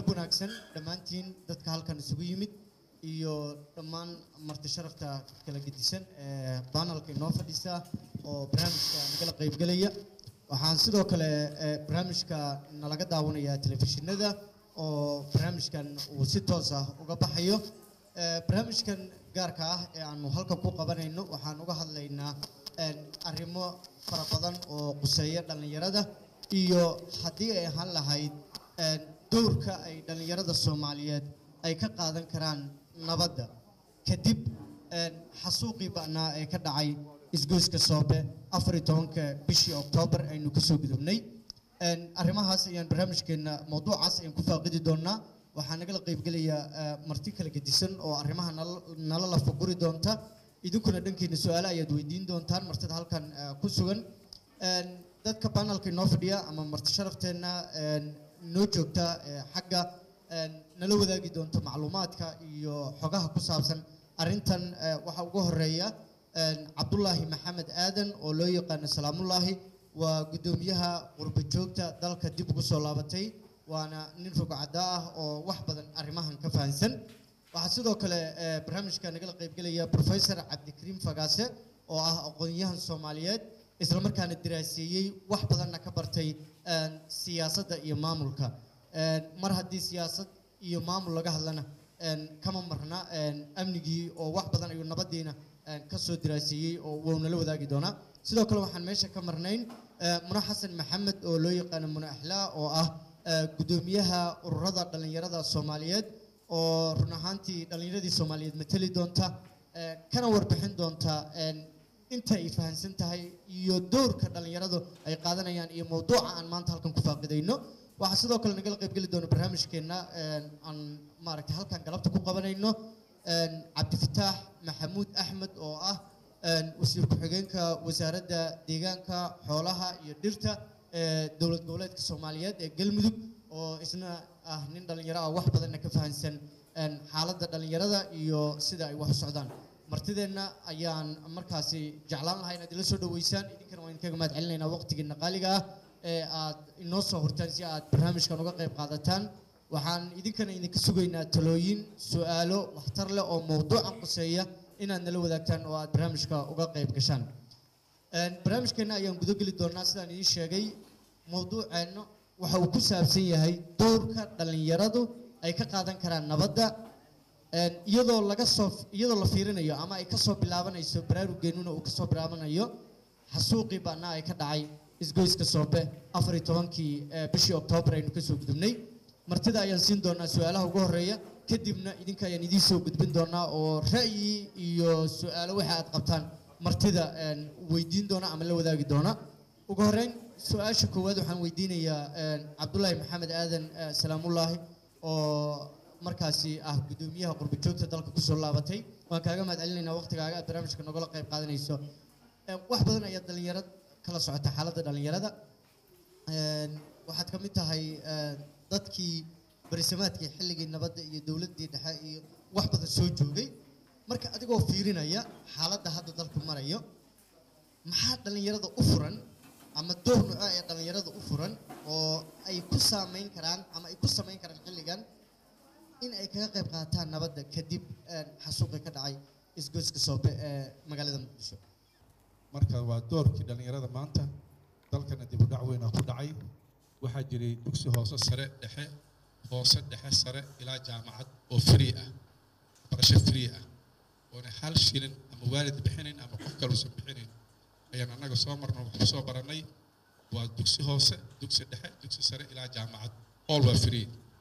wanaagsan dhammaantiin dadka halkan isugu yimid iyo dhammaan marti sharafta kala gedisan ee banalka inoo fadhisa oo barnaamijka nagala qaybgelaya waxaan sidoo kale ee, barnaamijka nalaga daawanayaa telefishinada oo barnaamijkan uu si toos ah uga baxayo Ee, barnaamijkan gaarka ah ee aanu halkan ku qabanayno waxaan uga hadlaynaa een, arrimo fara badan oo quseeya dhallinyarada iyo haddii ay ahaan lahayd een, doorka ay dhallinyarada soomaaliyeed ay ka qaadan karaan nabadda kadib een, xasuuqii ba'naa ee ka dhacay isgoyska soobe afar iyo tobanka bishii oktoobar aynu kasoo gudubnay Een, arrimahaas ayaan barnaamijkeena mawduucaas ayaan ku faaqidi doonaa waxaa nagala qaybgelaya eh, marti kala gedisan oo arrimaha nala- nala lafaguri doonta idinkuna dhankiina su-aale ayaad weydiin doontaan martida halkan eh, ku sugan Een, dadka panelka inoo fadhiya ama marti sharafteenna een, inoo joogta eh, xagga een, nala wadaagi doonta macluumaadka iyo xogaha ku saabsan arrintan eh, waxaa ugu horeeya een, cabdulaahi maxamed aadan oo loo yaqaano salaamullaahi waa guddoomiyaha qurba joogta dalka dib ugu soo laabatay waana nin rogcada ah oo wax badan arrimahan ka fahansan waxaa sidoo kale eh, barnaamijka nagala qaybgelaya professor cabdikariim fagaase oo ah aqoon-yahan soomaaliyeed islamarkaana daraaseeyey wax badanna ka bartay een, siyaasadda iyo maamulka Een, mar haddii siyaasad iyo maamul laga hadlana een, kama marna een, amnigii oo wax badan ayuu nabadiina een, ka soo daraaseeyey oo wuu nala wadaagi doonaa sidoo kale waxaan meesha ka marnayn eh, muna xasan maxamed oo loo yaqaano muna axlaa oo ah eh, guddoomiyaha ururada dhallinyarada soomaaliyeed oo run ahaantii dhallinyaradii soomaaliyeed mateli doonta eh, kana warbixin doonta een, inta ay fahansan tahay iyo doorka dhallinyaradu ay qaadanayaan iyo mawduuca aan maanta halkan ku faaqidayno waxaa sidoo kale nagala qaybgeli doona barnaamijkeenna een, aan maaragtay halkan galabta ku qabanayno een, cabdifataax maxamuud axmed oo ah een, wasiir ku-xigeenka wasaaradda deegaanka xoolaha iyo dhirta ee dowlad goboleedka soomaaliyeed ee galmudug oo isna ah nin dhallinyaro ah wax badanna ka fahansan een, xaaladda dhallinyarada iyo sida ay wax u socdaan martideenna ayaan markaasi jeclaan lahaa inaad ila soo dhaweysaan idinkana waan idinkaga mahad celinaynaa waqtigiina qaaliga ah ee aad inoo soo hortaan si aad barnaamijkan uga qayb qaadataan waxaan idinkana idinka sugaynaa talooyin su-aalo waxtar leh oo mawduucan quseeya inaad nala wadaagtaan oo aad barnaamijka uga qayb gashaan Een, barnaamijkeena ayaan guda geli doonaa sidaan idiin sheegay mawduuceenna waxa uu ku saabsan yahay doorka dhallinyaradu ay ka qaadan karaan nabadda Een, iyadoo laga soo iyadoo la fiirinayo ama ay kasoo bilaabanayso baraarugeenuna uu kasoo bilaabanayo xasuuqii baana ay ka dhacay isgoyska soobe afar iyo tobankii eh, bishii oktoobar aynu kasoo gudubnay martida ayaan siin doonaa su-aalaha ugu horeeya kadibna idinka ayaan idiin soo gudbin doonaa oo ra'yi iyo su-aalo waxa aad qabtaan martida een, weydiin doona ama la wadaagi doona ugu horeyn su-aasha koowaad waxaan weydiinayaa een, cabdulaahi maxamed aadan eh, salaamullaahi oo markaasi ah guddoomiyaha qurba joogta dalka kusoo laabatay waan kaaga mahad celinaynaa waqtigaaga aad barnaamijka nogala qayb qaadanayso Eh, wax badan ayaa dhalinyarad kala socota xaaladda dhalinyarada Een, waxaad ka mid tahay eh, dadkii barisamaadkii xilligii nabadda iyo dowladdii dhexe iyo wax badan soo joogay marka adigoo fiirinaya xaaladda hadda dalku marayo maxaa dhalinyarada u furan ama door nooca ee dhalinyarada u furan oo ay ku saameyn karaan ama ay ku samayn karaan xilligan in ay kaga qayb qaataan nabadda kadib een, xasuuqii ka dhacay isgoyska soobe ee magaalada muqdisho marka waa doorkii dhallinyarada maanta dalkana dib u dhac weynaa ku dhacay waxaa jiray dugsi hoose sare dhexe hoose dhexe sare ilaa jaamacad oo free ah barasho free ah oona hal shilin ama waalid bixinayn ama qof kaluusan bixinayn ayaan annaga soo marna wax kusoo barannay waa dugsi hoose dugsi dhexe dugsi sare ilaa jaamacad all waa free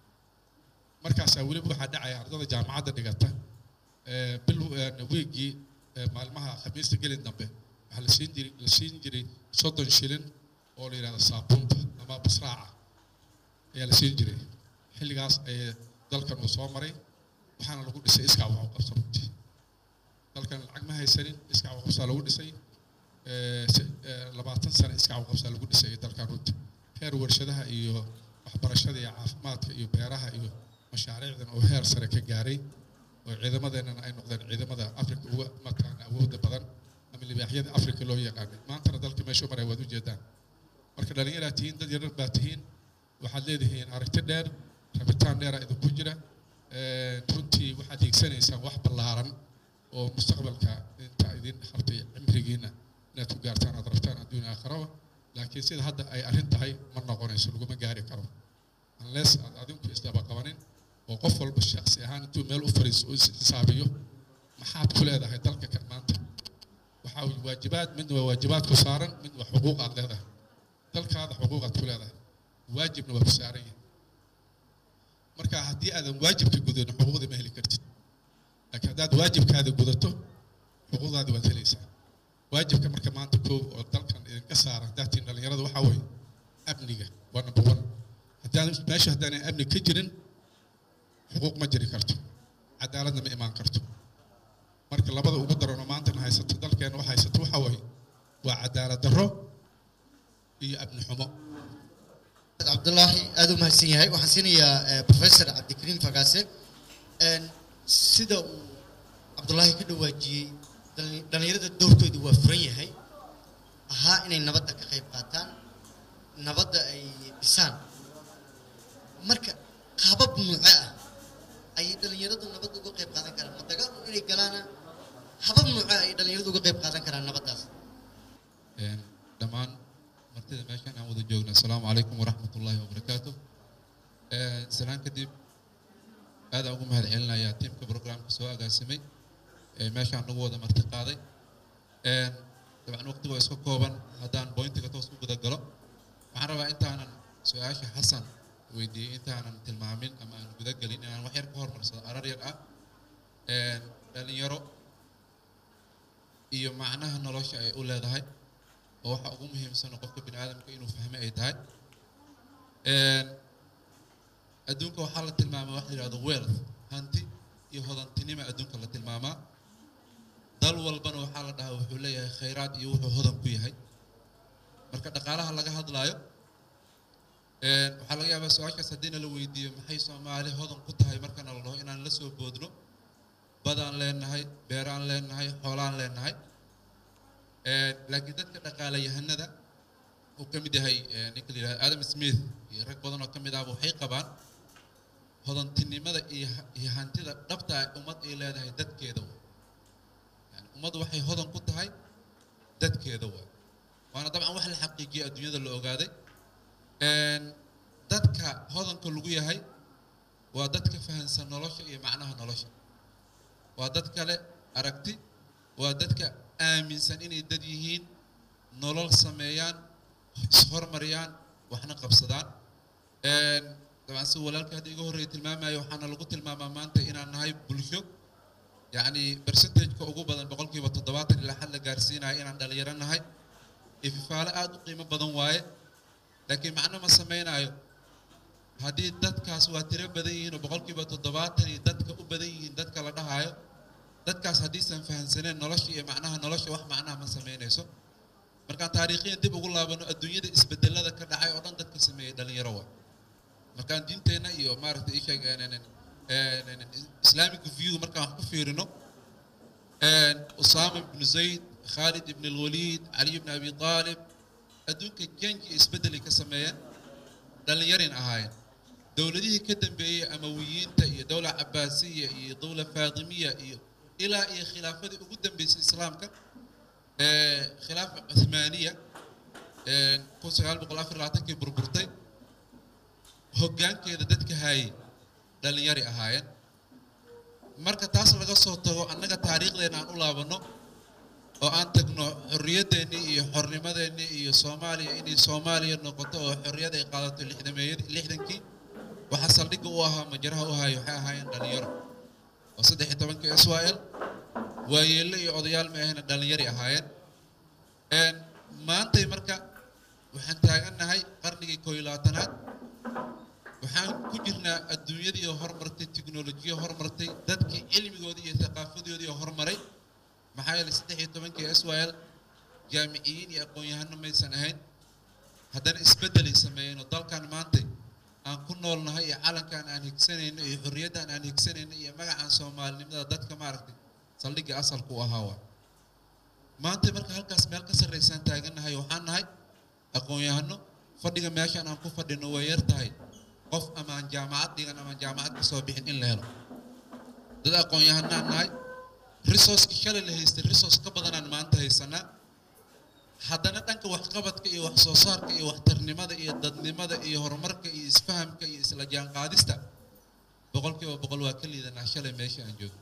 markaasaa weliba waxaa dhacaya ardada jaamacadda dhigata ee, bil ee, wiigii ee, maalmaha khamiista gelin dambe waxaa la siin jiray la siin jiray soddon shilin oo la yidhahdo saabuunta ama basraaca ayaa la siin jiray xilligaas ayay dalkan uu soo maray waxaana lagu dhisay iskaa wax u qabso runtii dalkan lacag ma haysanin iskaa wax u qabsaa lagu dhisay ee, se- ee, labaatan sano iskaa wax u qabsaa lagu dhisay dalkan runtii heer warshadaha iyo waxbarashada iyo caafimaadka iyo beeraha iyo mashaariicdan oo heer sare ka gaaray oo ciidamadeennana ay noqdeen ciidamada afrika uga mataqaana awoodda badan ama libaaxyada afrika loo yaqaanay maantana dalka meeshuu maray waad ujeedaan marka dhallinyaraa tihiin dad yarar baa tihiin waxaad leedihiin aragti dheer rabitaan dheera idinku jira runtii waxaad hiigsanaysaan wax ballaaran oo mustaqbalka inta idin hartay cimrigiina inaad ku gaartaan aad rabtaan adduun aakhiraba laakiin sida hadda ay arrin tahay ma noqonayso laguma gaari karo unless aad adinku isdaba qabanin oo qof walba shaksi ahaan intuu meel u fariiso oo isxisaabiyo maxaad ku leedahay dalka kan maanta waxaa waajibaad midna waa waajibaad ku saaran midna waa xuquuq aad leedahay dalkaada xuquuqaad ku leedahay waajibna waa ku saaran yahay marka haddii aadan waajibka gudanin xuquuqda ma heli kartid laakiin haddaad waajibkaada gudato xuquuqdaadi waad helaysaa waajibka marka maanta koow oo dalkan idinka saara haddaad tihin dhallinyarada waxaa weeye amniga waa number one haddaan meesha haddaanay amni ka jirin xuquuq ma jiri karto cadaaladna ma imaan karto marka labada ugu daranoo maantana haysato dalkeena wax haysato waxaa weeye waa cadaalad darro iyo amni xumo cabdullaahi aada u mahadsan yahay waxaan siinayaa professor cabdikariim fagaase sida uu cabdullaahi ka dhawaajiyey dhallinyarada doorkoodu waa furan yahay ahaa inay nabadda ka qayb qaataan nabadda ay dhisaan marka qaabab nuuce ah ayay dhallinyaradu nabadda uga qayb qaadan karaan ma dagaal inay galaana habab nuuce ayay dhallinyaradu uga qayb qaadan karaan nabaddaas dhammaan martida meeshan aan wada joogna asalaamu calaykum waraxmat ullaahi wabarakaatu salaan kadib aadaan ugu mahad celinayaa tiimka programka soo agaasimay ee meeshaan nagu wada marti qaaday dabcan waqtiga waa iska kooban haddaan bointiga toos u guda galo waxaan rabaa intaanan su-aasha xasan weydiiyey intaanan tilmaamin ama aan guda gelin inaan wax yar ka hormarsado arar yar ah dhalinyaro iyo macnaha nolosha ay u leedahay oo waxa ugu muhiimsan qofka bini aadamka inuu fahme ay tahay adduunka waxaa la tilmaamaa wax la yidhahdo wealth hanti iyo hodantinima adduunka la tilmaamaa dal walbana waxaa la dhahaa wuxuu leeyahay khayraad iyo wuxuu hodan ku yahay marka dhaqaalaha laga hadlaayo waxaa laga yaabaa su-aashaas haddiina la weydiiyo maxay soomaali hodan ku tahay markana la dhaho inaan la soo boodno badaan leenahay beeraan leenahay xoolaan leenahay laakiin dadka dhaqaalayahanada uu ka mid yahay ninka la yidhahdo adam smith iyo rag badan oo ka mid ahba waxay qabaan hodantinimada iyo iyo hantida dhabta ah ummad ay leedahay dadkeeda wa yani ummaddu waxay hodan ku tahay dadkeeda wa waana dabcan wax la xaqiijiyay adduunyada la ogaaday dadka hodanka lagu yahay waa dadka fahansan nolosha iyo macnaha nolosha waa dad kale aragti waa dadka aaminsan inay dad yihiin nolol sameeyaan ishormariyaan waxna qabsadaan dabcan si walaalka hadda iga horreeya tilmaamayo waxaana lagu tilmaamaa maanta inaan nahay bulsho yacni percentageka ugu badan boqolkiiba toddobaatan ilaa xad la gaarsiinayo inaan dhalinyaro nahay ififaalo aada u qiimo badan waaye laakiin macno ma samaynayo haddii dadkaas waa tiro badan yihiin oo boqolkiiba toddobaatan iyo dadka u badan yihiin dadka la dhahaayo dadkaas haddiisan fahamsaneen nolosha iyo macnaha nolosha wax macnaha ma samaynayso markaan taariikhiyan dib ugu laabano adduunyada isbedelada ka dhacay oo dhan dadka sameeyey dhalinyaro waa markaan diinteenna iyo maaragtay isheeg islamic view markaan wax ku fiirino usaama ibnu zayd khaalid ibn alwaliid cali ibn abi aalib adduunka janji isbedelay ka sameeyeen dhalinyarin ahaayeen dowladihii ka dambeeyey amawiyiinta iyo dowla cabaasiya iyo dowla faatimiya iyo ilaa iyo khilaafadii ugu dambeysay islaamka khilaafa cuthmaaniya kun sagaal boqol afar labaatankii burburtay hoggaankeeda dadka haayey dhalinyari ahaayeen marka taas laga soo tago annaga taariikhdeena aan u laabanno oo aan tagno xorriyadeennii iyo xornimadeennii iyo soomaaliya inay soomaaliya noqoto oo xorriyad ay qaadato lixdameeyad lixdankii waxaa saldhigga u ahaa majaraha u haaya waxay ahaayeen dhalinyaro oo saddex iyo tobanka israel waayeelle iyo odayaal ma ahayna dhalinyari ahaayeen maantay marka waxaan taagannahay qarnigii koo iyo labaatanaad waxaan ku jirnaa adduunyadii oo hormartay tiknolojiya hormartay dadkii cilmigoodii iyo thaqaafadoodii oo hormaray maxaa yeelay saddex iyo tobankii israel jaamiciyiin iyo aqoon-yahano maysan ahayn haddana isbeddelay sameeyeen oo dalkan maantay aan ku noolnahay iyo calankan aan higsanayno iyo xorriyaddan aan higsanayno iyo magacaan soomaalinimada dadka maaragtay saldhigga asalku u ahaa waa maanta marka halkaas meel ka sarraysaan taagannahay waxaan nahay aqoon-yahano fadhiga meeshaan aan ku fadhino way yar tahay qof amaan jaamacad dhigan amaan jaamacad ka soo bixin in la helo dad aqoon-yahanaan nahay resourceki shalay la haystay resource ka badanaan maanta haysanaa haddana dhanka waxqabadka iyo wax soo saarka iyo waxtarnimada iyo dadnimada iyo horumarka iyo isfahamka iyo isla jaanqaadista boqolkiiba boqol waa ka liidanaa shalay meesha aan joogno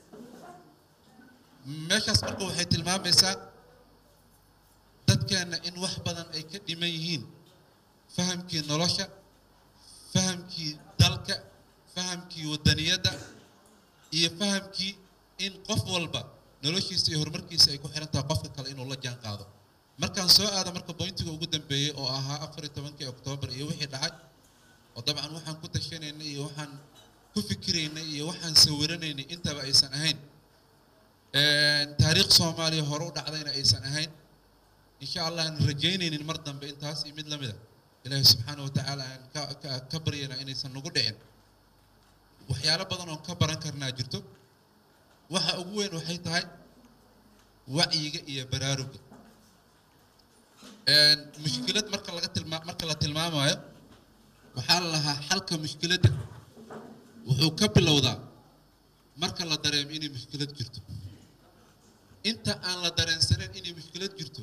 meeshaas marka waxay tilmaamaysaa dadkeenna in wax badan ay ka dhiman yihiin fahamkii nolosha fahamkii dalka fahamkii wadaniyadda iyo fahamkii in qof walba noloshiisa iyo horumarkiisa ay ku xiran tahay qofka kale inuu la jaan qaado markaan soo aada marka bointiga ugu dambeeyey oo ahaa afar iyo tobankii oktoobar iyo wixii dhacay oo dabcan waxaan ku tashanaynay iyo waxaan ku fikiraynay iyo waxaan sawiranaynay intaba aysan ahayn taariikh soomaaliya hore u dhacdayna aysan ahayn insha allah aan rajaynaynin mar dambe intaas iyo mid lamida ilaahay subxaana wa tacaala aan ka ka ka baryana inaysan nagu dhicin waxyaalo badan oon ka baran karnaa jirto waxa ugu weyn waxay tahay wacyiga iyo baraaruga mushkilad marka laga tilmaa marka la tilmaamayo waxaa la lahaa xalka mushkiladda wuxuu ka bilowdaa marka la dareemo inay mushkilad jirto inta aan la dareensaneyn inay mushkilad jirto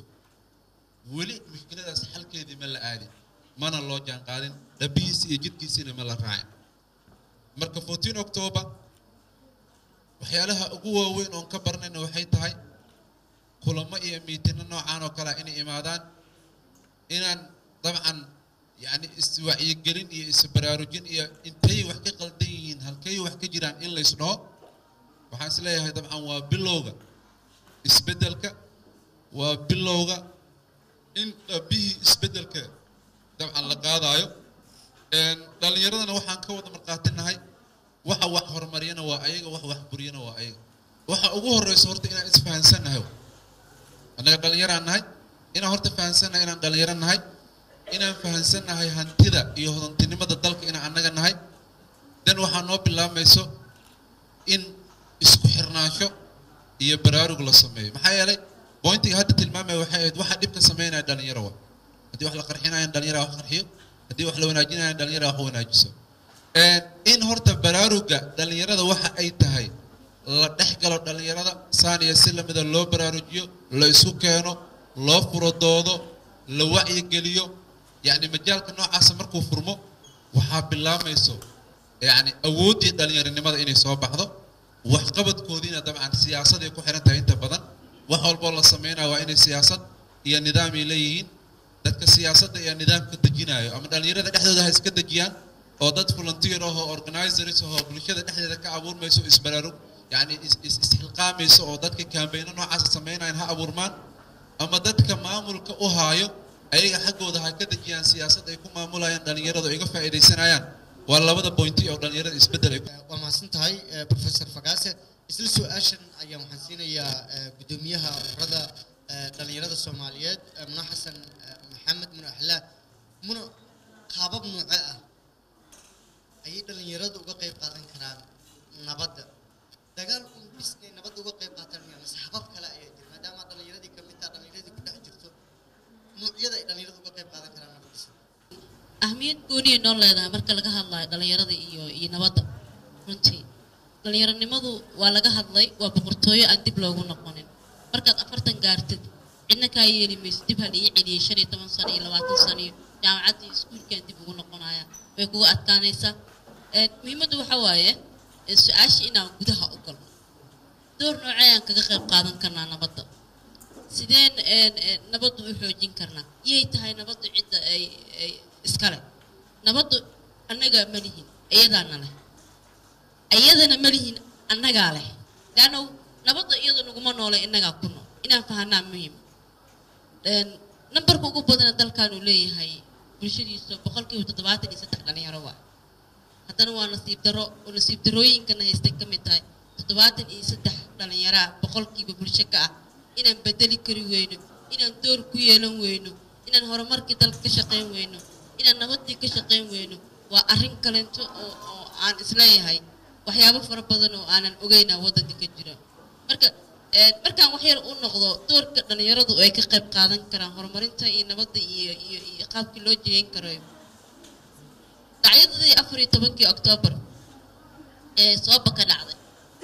weli mushkiladaas xalkeedii ma la aadin mana loo jaanqaadin dhabihiisi iyo jidkiisiina ma la raacin marka fourteen october waxyaalaha ugu waaweyn oon ka baranayna waxay tahay kulamo iyo miitino noocaan oo kalea inay imaadaan inaan dabcan yani iswacyigelin iyo isbaraarujin iyo intay wax ka qaldan yihiin halkay wax ka jiraan in lays dhaho waxaan is leeyahay dabcan waa bilowga isbeddelka waa bilowga in dhabihii isbeddelka dabcan la qaadaayo dhallinyaradana waxaan ka wada markaatinahay waxa wax horumariyana waa ayaga wax wax buriyana waa ayaga waxa ugu horeysa horta inaan isfahansannahay annaga dhallinyaraan nahay inaan horta fahansannahay inaan dhallinyaro nahay inaan fahansannahay hantida iyo hodantinimada dalka inaan annaga nahay dan waxaa noo bilaabmayso in isku xirnaansho iyo baraarug la sameeyo maxaa yeelay bointiga hadda tilmaamaya waxay ahayd waxa dhibka sameynaya dhalinyaro wa haddii wax la qarxinayan dhalinyara wax qarxiyo haddii wax la wanaajinayan dhalinyara wax wanaajiso in horta baraaruga dhalinyarada waxa ay tahay la dhex galo dhalinyarada saaniya si lamida loo baraarujiyo la isu keeno loo furodoodo la wacyigeliyo yacni majaalka noocaasa markuu furmo waxaa bilaamayso yacni awooddii dhalinyaronimada inay soo baxdo waxqabadkoodiina dabcan siyaasaday ku xiran tahay inta badan wax walboo la sameynaya waa inay siyaasad iyo nidaam ay leeyihiin dadka siyaasadda iyo nidaamka dejinayo ama dhalinyarada dhexdooda ha iska dejiyaan oo dad volunteer ahoo organizers ahoo bulshada dhexdeeda ka abuurmayso isbaraarug yacni isxilqaamayso oo dadka kaambeyno noocaasa sameynayan ha abuurmaan ama dadka maamulka u haayo ayaga xaggooda ha ka dejiyaan siyaasad ay ku maamulayaan dhalinyarada oo iga faa'iidaysanayaan waa labada bointi oo dhalinyarada isbeddel ay waa mahadsan tahay professor fagaase isla su-aashan ayaan waxaan siinayaa guddoomiyaha ururada dhalinyarada soomaaliyeed muna xasan maxamed muna axlaa muna qaabab nooce ah ayay dhalinyaradu uga qayb qaadan karaan nabadda dagaal un bis inay nabadda uga qayb qaataan miya mase habab kale ayaa jira maadaama dhalinyaradii kamid taha dhalinyaradii ku dhex jirto noocyada ay dhalinyaradu uga qayb qaadan karaan nabaddiisa ahmiyad gooniya noo leedahay marka laga hadlayo dhalinyarada iyo iyo nabadda runtii dhalinyaronimadu waa laga hadlay waa boqortooyo aan dib loogu noqonin markaad afartan gaartid cidna kaa yeeli mayso dib hal ii celiyay shan iyo toban sano iyo labaatan sano iyo jaamacaddii iskuulkaan dib ugu noqonaya way kugu adkaanaysaa muhiimaddu waxa waaye su-aasha inaan gudaha u galno door noocee aan kaga qayb qaadan karnaa nabadda sideen nabaddu u xoojin karnaa iyay tahay nabaddu cidda ay ay iskale nabaddu annaga ma lihin iyadaana leh iyadana ma lihin annagaa leh laanno nabadda iyada naguma noole innagaa ku nool inaan fahanaa muhiim nambarka ugu badana dalkan uu leeyahay bulshadiisa boqolkiiba toddobaatan iyo saddex dhalinyaro waa haddana waa nasiib daro oo nasiib darooyinkana haystay ka mid tahay toddobaatan iyo saddex dhalinyaraa boqolkiiba bulsho ka ah inaan bedeli kari weyno inaan door ku yeelan weyno inaan horumarkii dalka ka shaqayn weyno inaan nabaddii ka shaqayn weyno waa arrin kalento oo oo aan isleeyahay waxyaabo fara badan oo aanan ogeynaa waddanka ka jira marka markaan wax yar u noqdo doorka dhalinyaradu ay ka qayb qaadan karaan horumarinta iyo nabadda iyo iyo iyo qaabkii loo jeeyin karo dhacyo dhacdadii afar iyo tobankii oktoobar ee sooba ka dhacday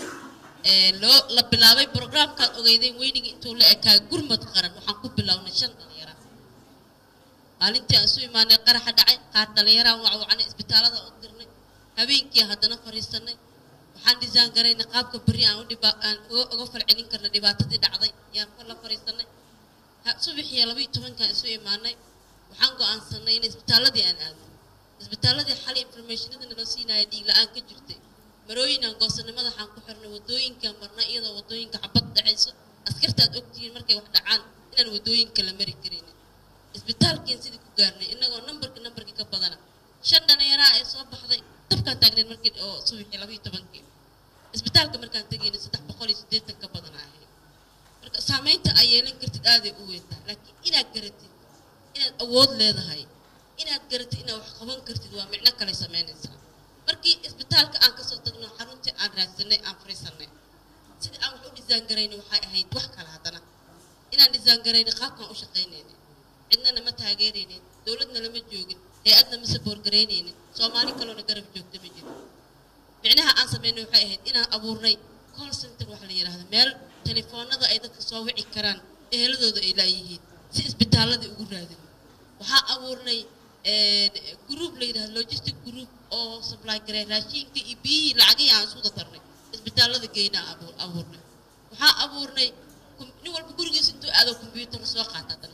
ee loo la bilaabay programkaad ogeydeen weynigii intuu la ekaa gurmad qaran waxaan ku bilownay shan dhalinyara maalintii aan isu imaanay qaraxa dhacay qaar dhalinyaraan wacwacanay isbitaalada u dirnay habeenkii haddana fariisanay waxaan dhisaan garaynay qaabka berri aan u dhiba aan uga uga falcelin karna dhibaatadii dhacday yaan la fariisanay Ha- subaxii laba iyo tobankaan isu imaanay waxaan go'aansanay in isbitaaladii aan aadno isbitaaladii xali informationada naloo siinaya dhiig la-aan ka jirtay marooyin aan goosanay madaxaan ku xirnay wadooyinkaan marnay iyadoo wadooyinka xabad dhacayso askartaad ogtihiin markay wax dhacaan inaan wadooyinka la mari karaynin isbitaalkiin sidii ku gaarnay inagoo nambarka nambarkii ka badana shan dhalinyaraa ee soo baxday dabkaan taagnayd markii oo subaxii laba iyo tobankii isbitaalka markaan tegaynay saddex boqol iyo siddeetan ka badan ahayd marka saamaynta ay yeelan kartid aaday u weyntaa laakiin inaad garatid inaad awood leedahay inaad garatid inaad wax qaban kartid waa micno kale samaynaysaa markii isbitaalka aan kasoo tagno xaruntii aan raadsanay aan fariisanay sidii aan wax u dhisaan garaynay waxay ahayd wax kale haddana inaan dhisaan garaynay qaabkaan u shaqaynaynin cidnana ma taageeraynin dowladna lama joogin hay-adna ma saboor garaynaynin soomaali kaloona garab joogta ma jiro micnaha aan samaynay waxay ahayd inaan abuurnay call center waxa la yidhaahdo meel telefoonada ay dadka soo wici karaan eheladooda ay laayihiin si isbitaaladii ugu raadin waxaa abuurnay group la yidhahdo logistic group oo supply garay raashinka iyo biyihii lacagihii aan isu dadarnay isbitaalada geynaa abuur abuurnay waxaa abuurnay kum- nin walba gurigiisa intuu aado combyuutar soo qaata haddana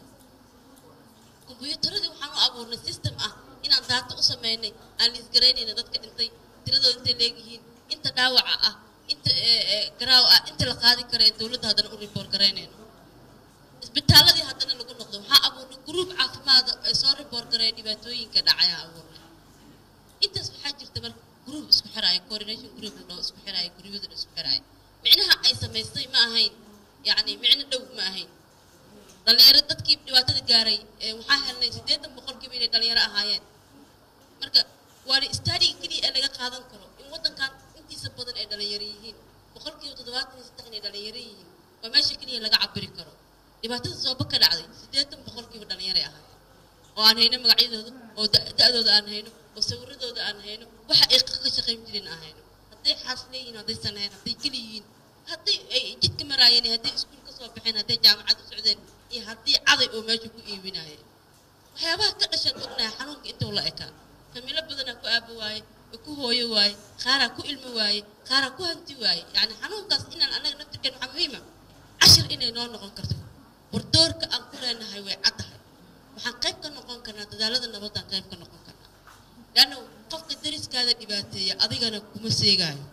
kombuyuutaradii waxaan u abuurnay system ah inaan daato u sameynay aan liisgaraynayna dadka dhintay tiradooda intay leegyihiin inta dhaawaca ah inta ee, ee, garaaw ah inta la qaadi kara ee dowladda haddana u report garaynayno isbitaaladii haddana lagu noqdo waxaa abuurnay gruub caafimaada ee soo report garaya dhibaatooyinka dhacaya abuurnay intaas waxaa jirta marka gruub isku xiraayo coordination group la dhaho isku xiraayo guryada isku xiraayo micnaha ay samaystay ma ahayn yacni micno dhow ma ahayn dhalinyaro dadkii dhibaatada gaaray ee waxaa helnay siddeetan boqolkiiba inay dhalinyaro ahaayeen marka waana istadiga keliya ee laga qaadan karo in waddankan intiisa badan ay dhalinyaro yihiin boqolkiiba toddobaatan iyo saddex inay dhalinyaro yihiin waa meesha keliya laga cabiri karo dhibaatada sooba ka dhacday siddeetan boqolkiiba dhalinyaray ahaayeen oo aan hayno magacyadooda oo da- da-dooda aan hayno oo sawiradooda aan hayno waxa ay ka shaqayn jireen aan hayno hadday xaas leeyihiin haddaysan hayn hadday keli yihiin hadday ay jidka maraayeen iyo hadday iskuul ka soo baxeen hadday jaamacad u socdeen iyo haddii caday oo meesha ku iibinaayeen waxyaabaha ka dhashaan ognahay xanuunka intuu la ekaa familo badanaa ku aabo waaye oo ku hooyo waaye qaaraa ku ilmo waaye qaaraa ku hanti waaye yacni xanuunkaas inaan annaga naftirkeen waxaa muhiima cashir inay noo noqon karto war doorka aan ku leenahay way caddahay waxaan qayb ka noqon karnaa dadaalada nabaddaan qayb ka noqon karnaa leanna qofka dariskaada dhibaateeya adigana kuma seegaayo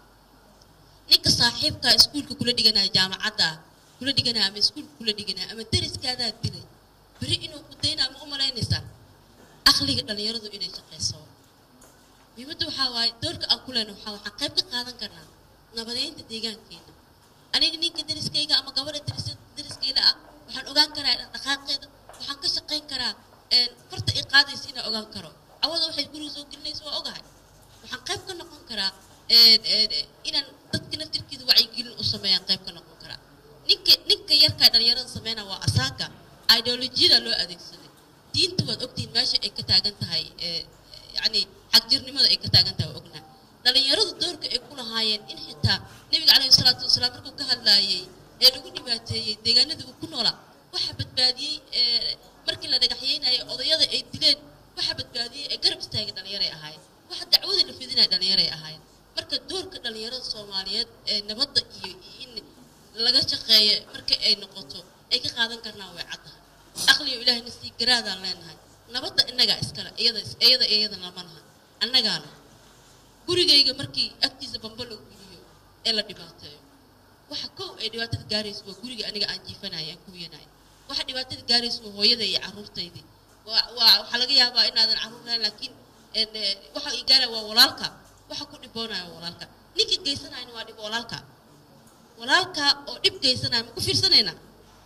ninka saaxiibkaa iskuulka kula dhiganaya jaamacadda kula dhiganaya ama iskuulka kula dhiganaya ama dariskaadaa dilay beri inuu ku daynaa ma u malaynaysaa aqliga dhalinyaradu inay shaqayso muhiimadda waxaa waaye doorka aan ku lehna waxaa waxaan qayb ka qaadan karnaa nabadeynta deegaankeena aniga ninka dariskayga ama gabadha daris- dariskayla ah waxaan ogaan karaa dhaqdhaqaaqeeda waxaan ka shaqayn karaa een, farta i qaadaysa inaan ogaan karo cawada waxay guriga soo gelinaysa waa ogahay waxaan qayb ka noqon karaa een, een, inaan dadka naftirkeeda wacyigelin u sameeyaan qayb ka noqon karaa ninka ninka yarkaa dhalinyarada sameynaa waa asaaka ideolojiyada loo adeegsaday diinta waad ogtihiin meesha ay ka taagan tahay ee, yacni xagjirnimada ay ka taagan tahay waa ognaa dhalinyaradu doorka ay ku lahaayeen in xitaa nebiga calayhi salaatu wasalaam markuu ka hadlaayey ee lagu dhibaateeyey deegaanadii uu ku noolaa waxa badbaadiyey ee, markii la dhagaxyeynayay odayada ay dileen waxa badbaadiyey ee garab istaagay dhalinyaray ahaayeen waxa dacwada la fidinaya dhalinyaray ahaayeen marka doorka dhalinyarada soomaaliyeed ee nabadda iyo in laga shaqeeya marka ay noqoto ay ka qaadan karnaa way caddahay aqliyo ilaahayna sii garaadaan leenahay nabadda innagaa iskale iyada iyada iyada lama laha annagaana gurigayga markii agtiisa bamba lagu geliyo ee la dhibaateeyo waxa kow ay dhibaatada gaarayso waa guriga aniga aan jiifanaya aan kuwiyanahay waxa dhibaatada gaarayso waa hooyada iyo carruurtaydii waa waa waxaa laga yaabaa inaadan carruur lahayn laakiin een, ee, waxa i gaaraya waa walaalka waxa ku dhiboonaya waa walaalka ninka geysanayana waa dhib walaalka walaalka oo dhib geysanaya ma ku fiirsanaynaa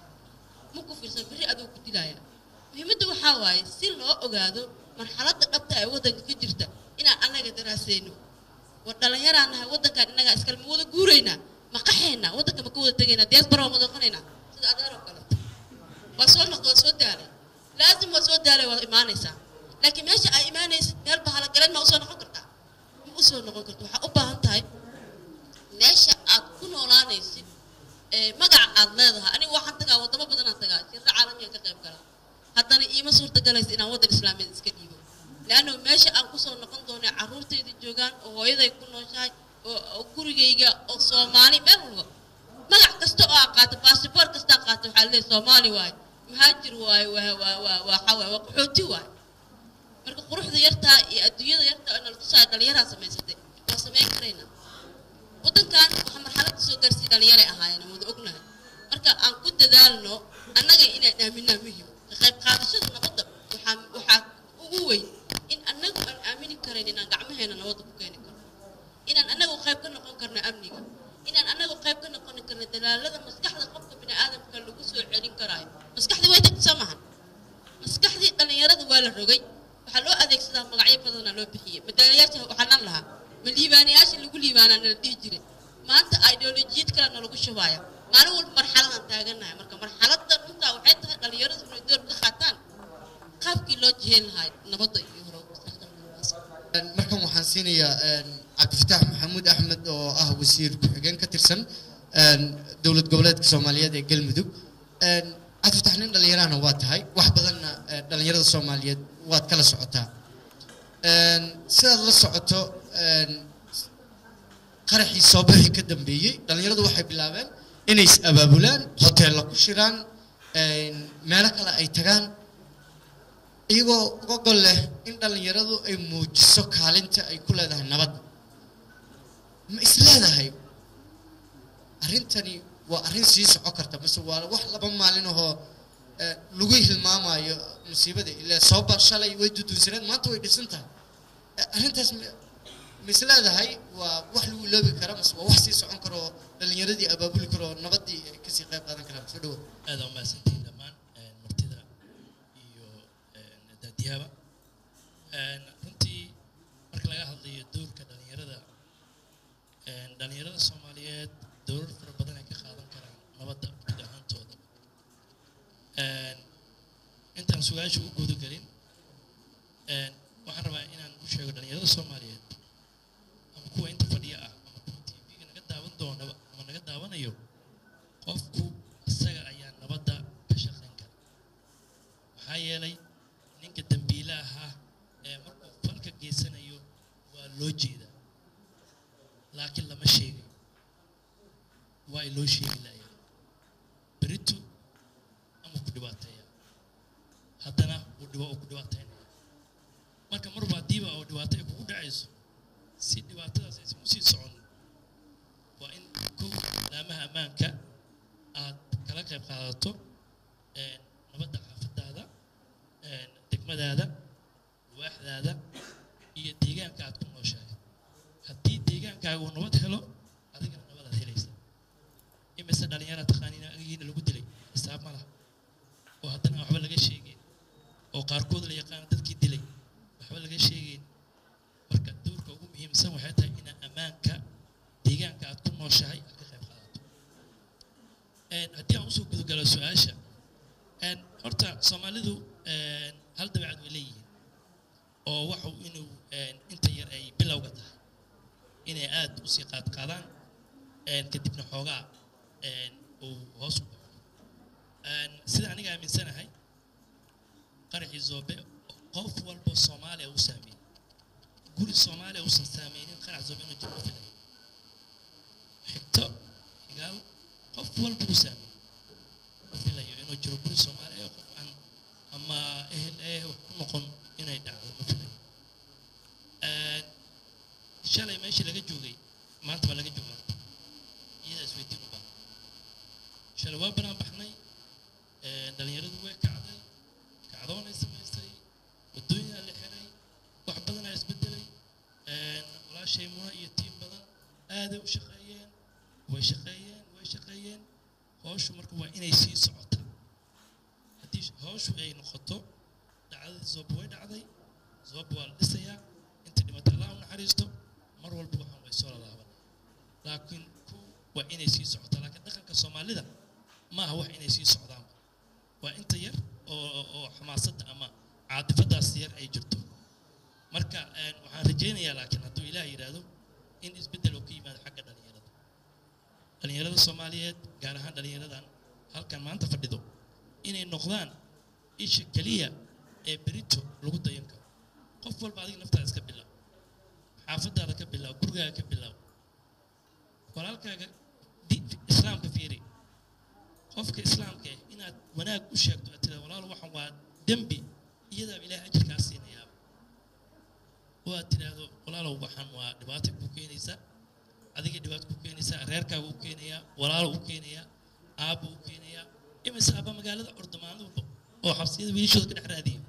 ma ku fiirsan berri aduu ku dilaya muhiimadda waxaa waaye si loo ogaado marxaladda dhabta ee waddanka ka jirta inaan annaga daraaseyno war dhallinyaraan nahay waddankan innagaa iskale ma wada guuraynaa ma qaxaynaa waddanka ma ka wada tegaynaa diaspora waa ma noqonaynaa sida adeer oo kaleeto waa soo noqda waa soo daalay laazim waa soo daalay waa imaanaysaa laakiin meesha ay imaanaysid meel bahala jecleed ma usoo noqon kartaa ma usoo noqon karto waxaa u baahan tahay meesha aad ku noolaanaysid ee magaca aad leedahay aniga waxaan tagaa wadamo badanaan tagaa shirro caalamiyan ka qayb galaa haddana iima suurtagalaysa inaan waddan islaamiyeed iska dhiibo leanno meesha aan kusoo noqon doono carruurtayda joogaan oo hooyaday ku nooshahay oo oo gurigayga oo soomaali meel walba magac kasta oo aa qaato baasiboor kasta aa qaato waxaa leeyahay soomaali waaye muhaajir waaye waa waa waa waa waa waa qaxooti waaye marka quruxda yartaa iyo adduunyada yartaa oo nala tusaaya dhalinyaraa samaysatay waa samayn karaynaa waddankan waxaa marxaladda soo gaarsiiya dhalinyare ahaayeen aan wada ognahay marka aan ku dadaalno annaga inaan aaminaa muhim ka qayb qaadashada nabadda waxaa waxaa ugu weyn in annagu aan aamini karayn inaan gacmaheena nabadda ku keeni karno inaan annagu qayb ka noqon karno amniga inaan annagu qayb ka noqon karno dalaalada maskaxda qofka bini aadamka lagu soo celin karaayo maskaxdii way tagta soo mahan maskaxdii dhallinyarada waa la rogay waxaa loo adeegsadaa magacyo badanaa loo bixiyey madaalayaasha waxaanan lahaa ma liibaanayaasha lagu liibaanaa nala dhihi jiray maanta ideolojiyad kale nalagu shubaaya maalin walba marxaladaan taaganahay marka marxaladda runtaa waxay tahay dhallinyaradu inay door ka qaataan qaabkii loo jiheen lahaa nabadda iyo hore mustaqbalka markan waxaan siinayaa cabdifataax maxamuud axmed oo ah wasiir ku-xigeen ka tirsan dowlad goboleedka soomaaliyeed ee galmudug cabdifataax nin dhallinyarahana waa tahay wax badanna eh, dhallinyarada soomaaliyeed waad kala socotaa sidaad la socoto qaraxii soobixii ka dambeeyey dhallinyaradu waxay bilaabeen inay is abaabulaan hoteella ku shiraan meelo kale ay tagaan iyagoo uga gol leh in dhallinyaradu ay muujiso kaalinta ay ku leedahay nabadda ma is leedahay arrintani waa arrin sii soco karta mase waa wax laba maalin ahoo eh, lagu hilmaamayo musiibada ilaa sooba shalay way dudunsaneed maanta way dhisan tahay Eh, arrintaas ma ma is leedahay waa wax lagu iloobi kara mase waa wax sii socon karo oo dhallinyaradii abaabuli karo oo nabaddii ay kasii qayb qaadan karaan soo dhawo aad aa umahadsantihiin dhammaan een, martida iyo een, daadiyaba Een, runtii marka laga hadlayo doorka dhalinyarada een, dhalinyarada soomaaliyeed dowrar fara badan ay ka qaadan karaan nabadda guud ahaantooda Een, intaan su-aasha u gudagelin een, waxaan rabaa inaan u sheego dhalinyarada soomaaliyeed ama kuwa inta fadhiya ah ama kuwa tv-ga naga daawan doonaba ama naga daawanayo qofku isaga ayaa nabadda ka shaqayn kara maxaa yeelay ninka dambiilaha ah ee markuu falka geysanayo waa loo jeedaa laakiin lama sheegayo waa ay loo sheegi laayeen beritu ama ku dhibaateeya haddana uu dhibo uu ku dhibaateynaya marka marba haddiiba oo dhibaato ay kugu dhacayso si dhibaatadaas aysan usii socon waa in kow laamaha ammaanka aad kala qayb qaadato een, nabadda xaafadaada een, degmadaada waaxdaada iyo deegaanka aad ku nooshahay haddii deegaankaaga uu nabad helo adigana nabadaad helaysa imise dhalinyara taqaaniina agiina lagu dilay xisaab ma laha oo haddana aan waxba laga sheegin oo qaarkood la yaqaano dadkii dilay waxba laga sheegin marka doorka ugu muhiimsan waxay tahay inaa ammaanka deegaanka aad ku nooshahay aad ka qayb qaadato Een, haddii aan usoo gudagalo su-aasha een, horta soomaalidu een, hal dabeecad way leeyihiin oo waxu inuu een, inta yar ay bilowga tahay inay aad usii qaadqaadaan een, kadibna xoogaa een, uu hoos u dhaco Een, sida aniga aaminsanahay qaraxii zoobe qof walba soomaaliya uu saameeyey guri soomaaliya uusan saameynin qarax zoobe inuu jiro filan xigto higaal qof walba uu saameeyey ma filayo inuu jiro guri soomaaliya ee qof aan ama ehel eh wax ku noqon inay dhacdo ma filayo Een, shalay meeshii laga joogay maanta baa laga joogaa iyada isweydiin u baahan shalay waa banaan baxnay Een, dhalinyaradu way kacday kacdoonay samaysay waddooyinaa la xiray wax badanaa isbedelay Een, walaashay muna iyo tiim badan aaday u shaqeeyeen way shaqeeyeen way shaqeeyeen howshu marka waa inay sii socotaa haddii howshu ay noqoto dhacdadii zoob way dhacday zoob waa la dhisayaa inta dhimata allah u naxariisto mar walba waxaan way soo lalaaban laakiin ku waa inay sii socotaa laakiin dhaqanka soomaalida ma aha wax inay sii socdaan waa inta yar oo oo xamaasadda ama caadifadaas yar ay jirto marka een, waxaan rajaynayaa laakiin hadduu ilaah yidhaahdo in isbeddel uu ka yimaado xagga dhalinyarada dhalinyarada soomaaliyeed gaar ahaan dhalinyaradan halkan maanta fadhido inay noqdaan isha keliya ee berito lagu dayan karo qof walba adiga naftaada iska bilaab xaafadaada ka bilaab gurigaaga ka bilaab walaalkaaga di- islaamka fiiri qofka islaamka ah inaad wanaag u sheegto aad tiraado walaalo waxan waa dembi iyadaaba ilaah ajirkaa siinayaaba oo aad tidhaahdo walaalow waxan waa dhibaato ku keenaysaa adiga dhibaato ku keenaysaa reerkaaga u keenayaa walaalo u keenayaa aabba u keenayaa imise aabba magaalada orda maalin walba oo xabsiyada wiilashooda ka dhex raadiya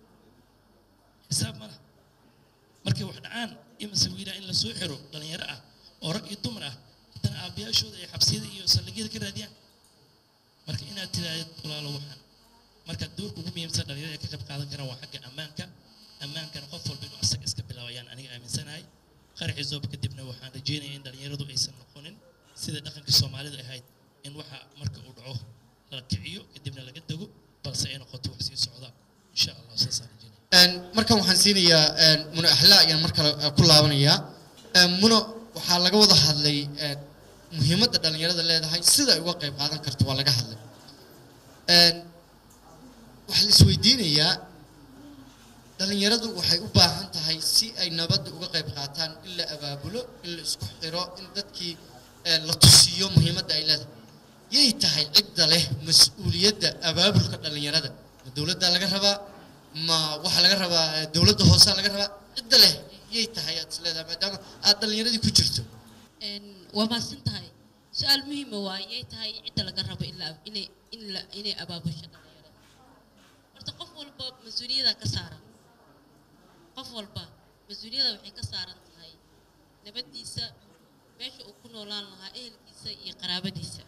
xisaab ma laha markay wax dhacaan imise wiilaa in lasoo xiro dhalinyaro ah oo rag iyo dumar ah haddana aabbayaashooda ay xabsiyada iyo saldhigyada ka raadiyaan marka inaad tiraahdo walaalo waxaan marka doorka ugu muhiimsan dhalinyarada ay ka qayb qaadan karaan waa xagga ammaanka ammaankana qof walba inuu asaga iska bilaabo ayaan aniga aaminsanahay qaraxii zooba kadibna waxaan rajeynaya in dhalinyaradu aysan noqonin sida dhaqankii soomaalida ahayd in waxa marka uu dhaco la kiciyo kadibna laga dego balse ay noqoto wax sii socda insha allah saasaan rajeynaya Een, markan waxaan siinayaa een, muno axlaa ayaan mar kale eh, ku laabanayaa Een, muno waxaa laga wada hadlay een, muhiimadda dhalinyarada leedahay sida ay uga qayb qaadan karto waa laga hadlay Een, waxaa la isweydiinayaa dhalinyaradu waxay u baahan tahay si ay nabadda uga qayb qaataan in la abaabulo in la isku xiro in dadkii eh, la tusiyo muhiimadda ay leedahay yay tahay cidda leh mas-uuliyadda abaabulka dhalinyarada ma dowladda laga rabaa ma waxaa laga rabaa eh, dowladda hoose laga rabaa cidda leh yay tahay aad is leedahay maadaama aad dhalinyaradii ku jirto Een, waa mahadsan tahay su-aal muhiima waa yay tahay cidda laga rabo ilaa inay in la inay abaabusho dhalinyarada horta qof walba mas-uuliyada ka saaran qof walba mas-uuliyada waxay ka saaran tahay nabaddiisa meesha uu ku noolaan lahaa ehelkiisa iyo qaraabadiisa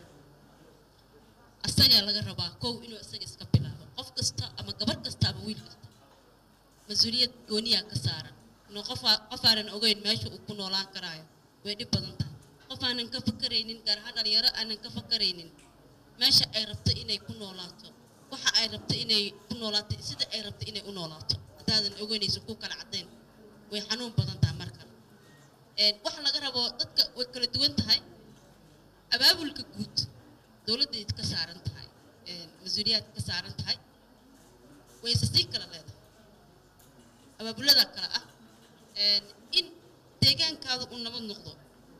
asagaa laga rabaa kow inuu isaga iska bilaabo qof kasta ama gabar kasta ama wiil kasta mas-uuliyad gooniyaa ka saaran inuu qof aa- qof aanan ogeyn meesha uu ku noolaan karaayo way dhib badan tahay qof aanan ka fakaraynin gaar ahaan dhalinyaro aanan ka fakaraynin meesha ay rabto inay ku noolaato waxa ay rabto inay ku noolaato sida ay rabto inay u noolaato haddaadan ogeynayso ku kala caddayn way xanuun badan tahay marka Een, waxa laga rabo dadka way kala duwan tahay abaabulka guud dowladday ka saaran tahay een, mas-uuliyaad ka saaran tahay wayse sii kala leedahay abaabulada kale ah een, in deegaankaada uu nabad noqdo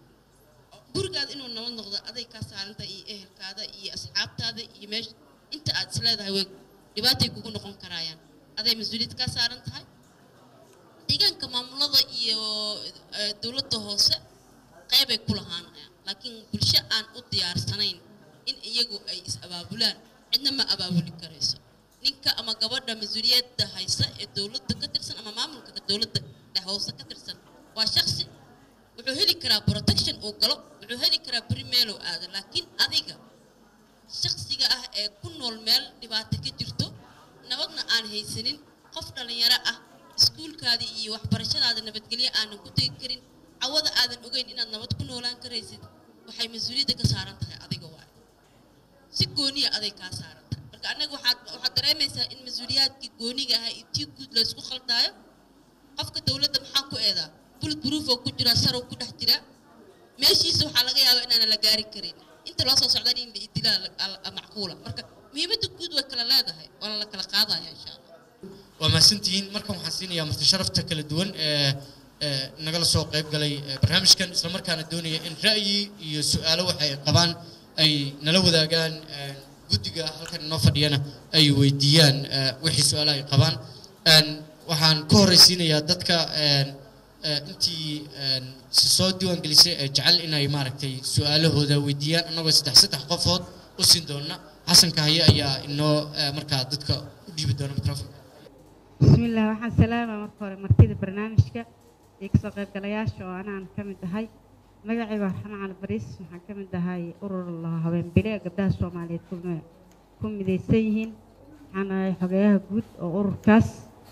gurigaada inuu nabad noqdo aday kaa saaran tahay iyo ehelkaada iyo asxaabtaada iyo meesha inta aad is leedahay way dhibaatay kugu noqon karaayaan aday mas-uuliyad kaa saaran tahay deegaanka maamulada iyo eh, dowladda hoose qeybay ku lahaanayaan laakiin bulsho aan u diyaarsanayn in iyagu ay is abaabulaan cidna ma abaabuli karayso ninka ama gabadha mas-uuliyadda haysa ee dowladda ka tirsan ama maamulka dowladda dhex hoose ka tirsan waa shaksi wuxuu heli karaa protection uu galo wuxuu heli karaa beri meelow aada laakiin adiga shaksiga ah ee ku nool meel dhibaato ka jirto nabadna aan haysanin qof dhallinyaro ah iskuulkaada iyo waxbarashadaada nabadgelyo aanan ku tegi karin cawada aadan ogeyn inaad nabad ku noolaan karaysid waxay mas-uuliyadda ka saaran tahay adiga waayo si gooniya aday kaa saaran tahay marka annaga waxaad waxaad dareemaysaa in mas-uuliyaadkii gooniga ahaa iyo tii guud la isku khaldaayo qofka dowladda maxaa ku eedaa bullet proof oo ku jira sarow ku dhex jira meeshiisa waxaa laga yaabaa inaanan la gaari karin inta loo soo socdan in la idilaa la- la- macquula marka muhiimadda guud way kala leedahay waana la kala qaadaya insha allah waa mahadsantihiin markan waxaan siinayaa marti sharafta kala duwan ee ee nagala soo qayb galay ee barnaamijkan isla markaana doonaya in ra'yi iyo su-aalo waxa ay qabaan ay nala wadaagaan ee, guddiga halkan inoo fadhiyana ay weydiiyaan ee, wixii su-aalo ay qabaan Een, waxaan ka horreysiinayaa dadka een, ee, intii een, si soo diiwaan gelisay ee jecel inay maaragtay su-aalahooda weydiiyaan annagoo saddex saddex qofood u siin doona xasanka haye ayaa inoo ee, markaa dadka u dhiibi doona microphone بسم الله waxaan salaama marka hore martida barnaamijka iyo kasoo qaybgalayaasha oo anaan ka mid ahay magacayga waa raxmaan cali bariis waxaan ka mid ahay urur la habeen bile ee gabdhaha soomaaliyeed ku mi- ku midaysan yihiin waxaan ahay xogeyaha guud oo ururkaas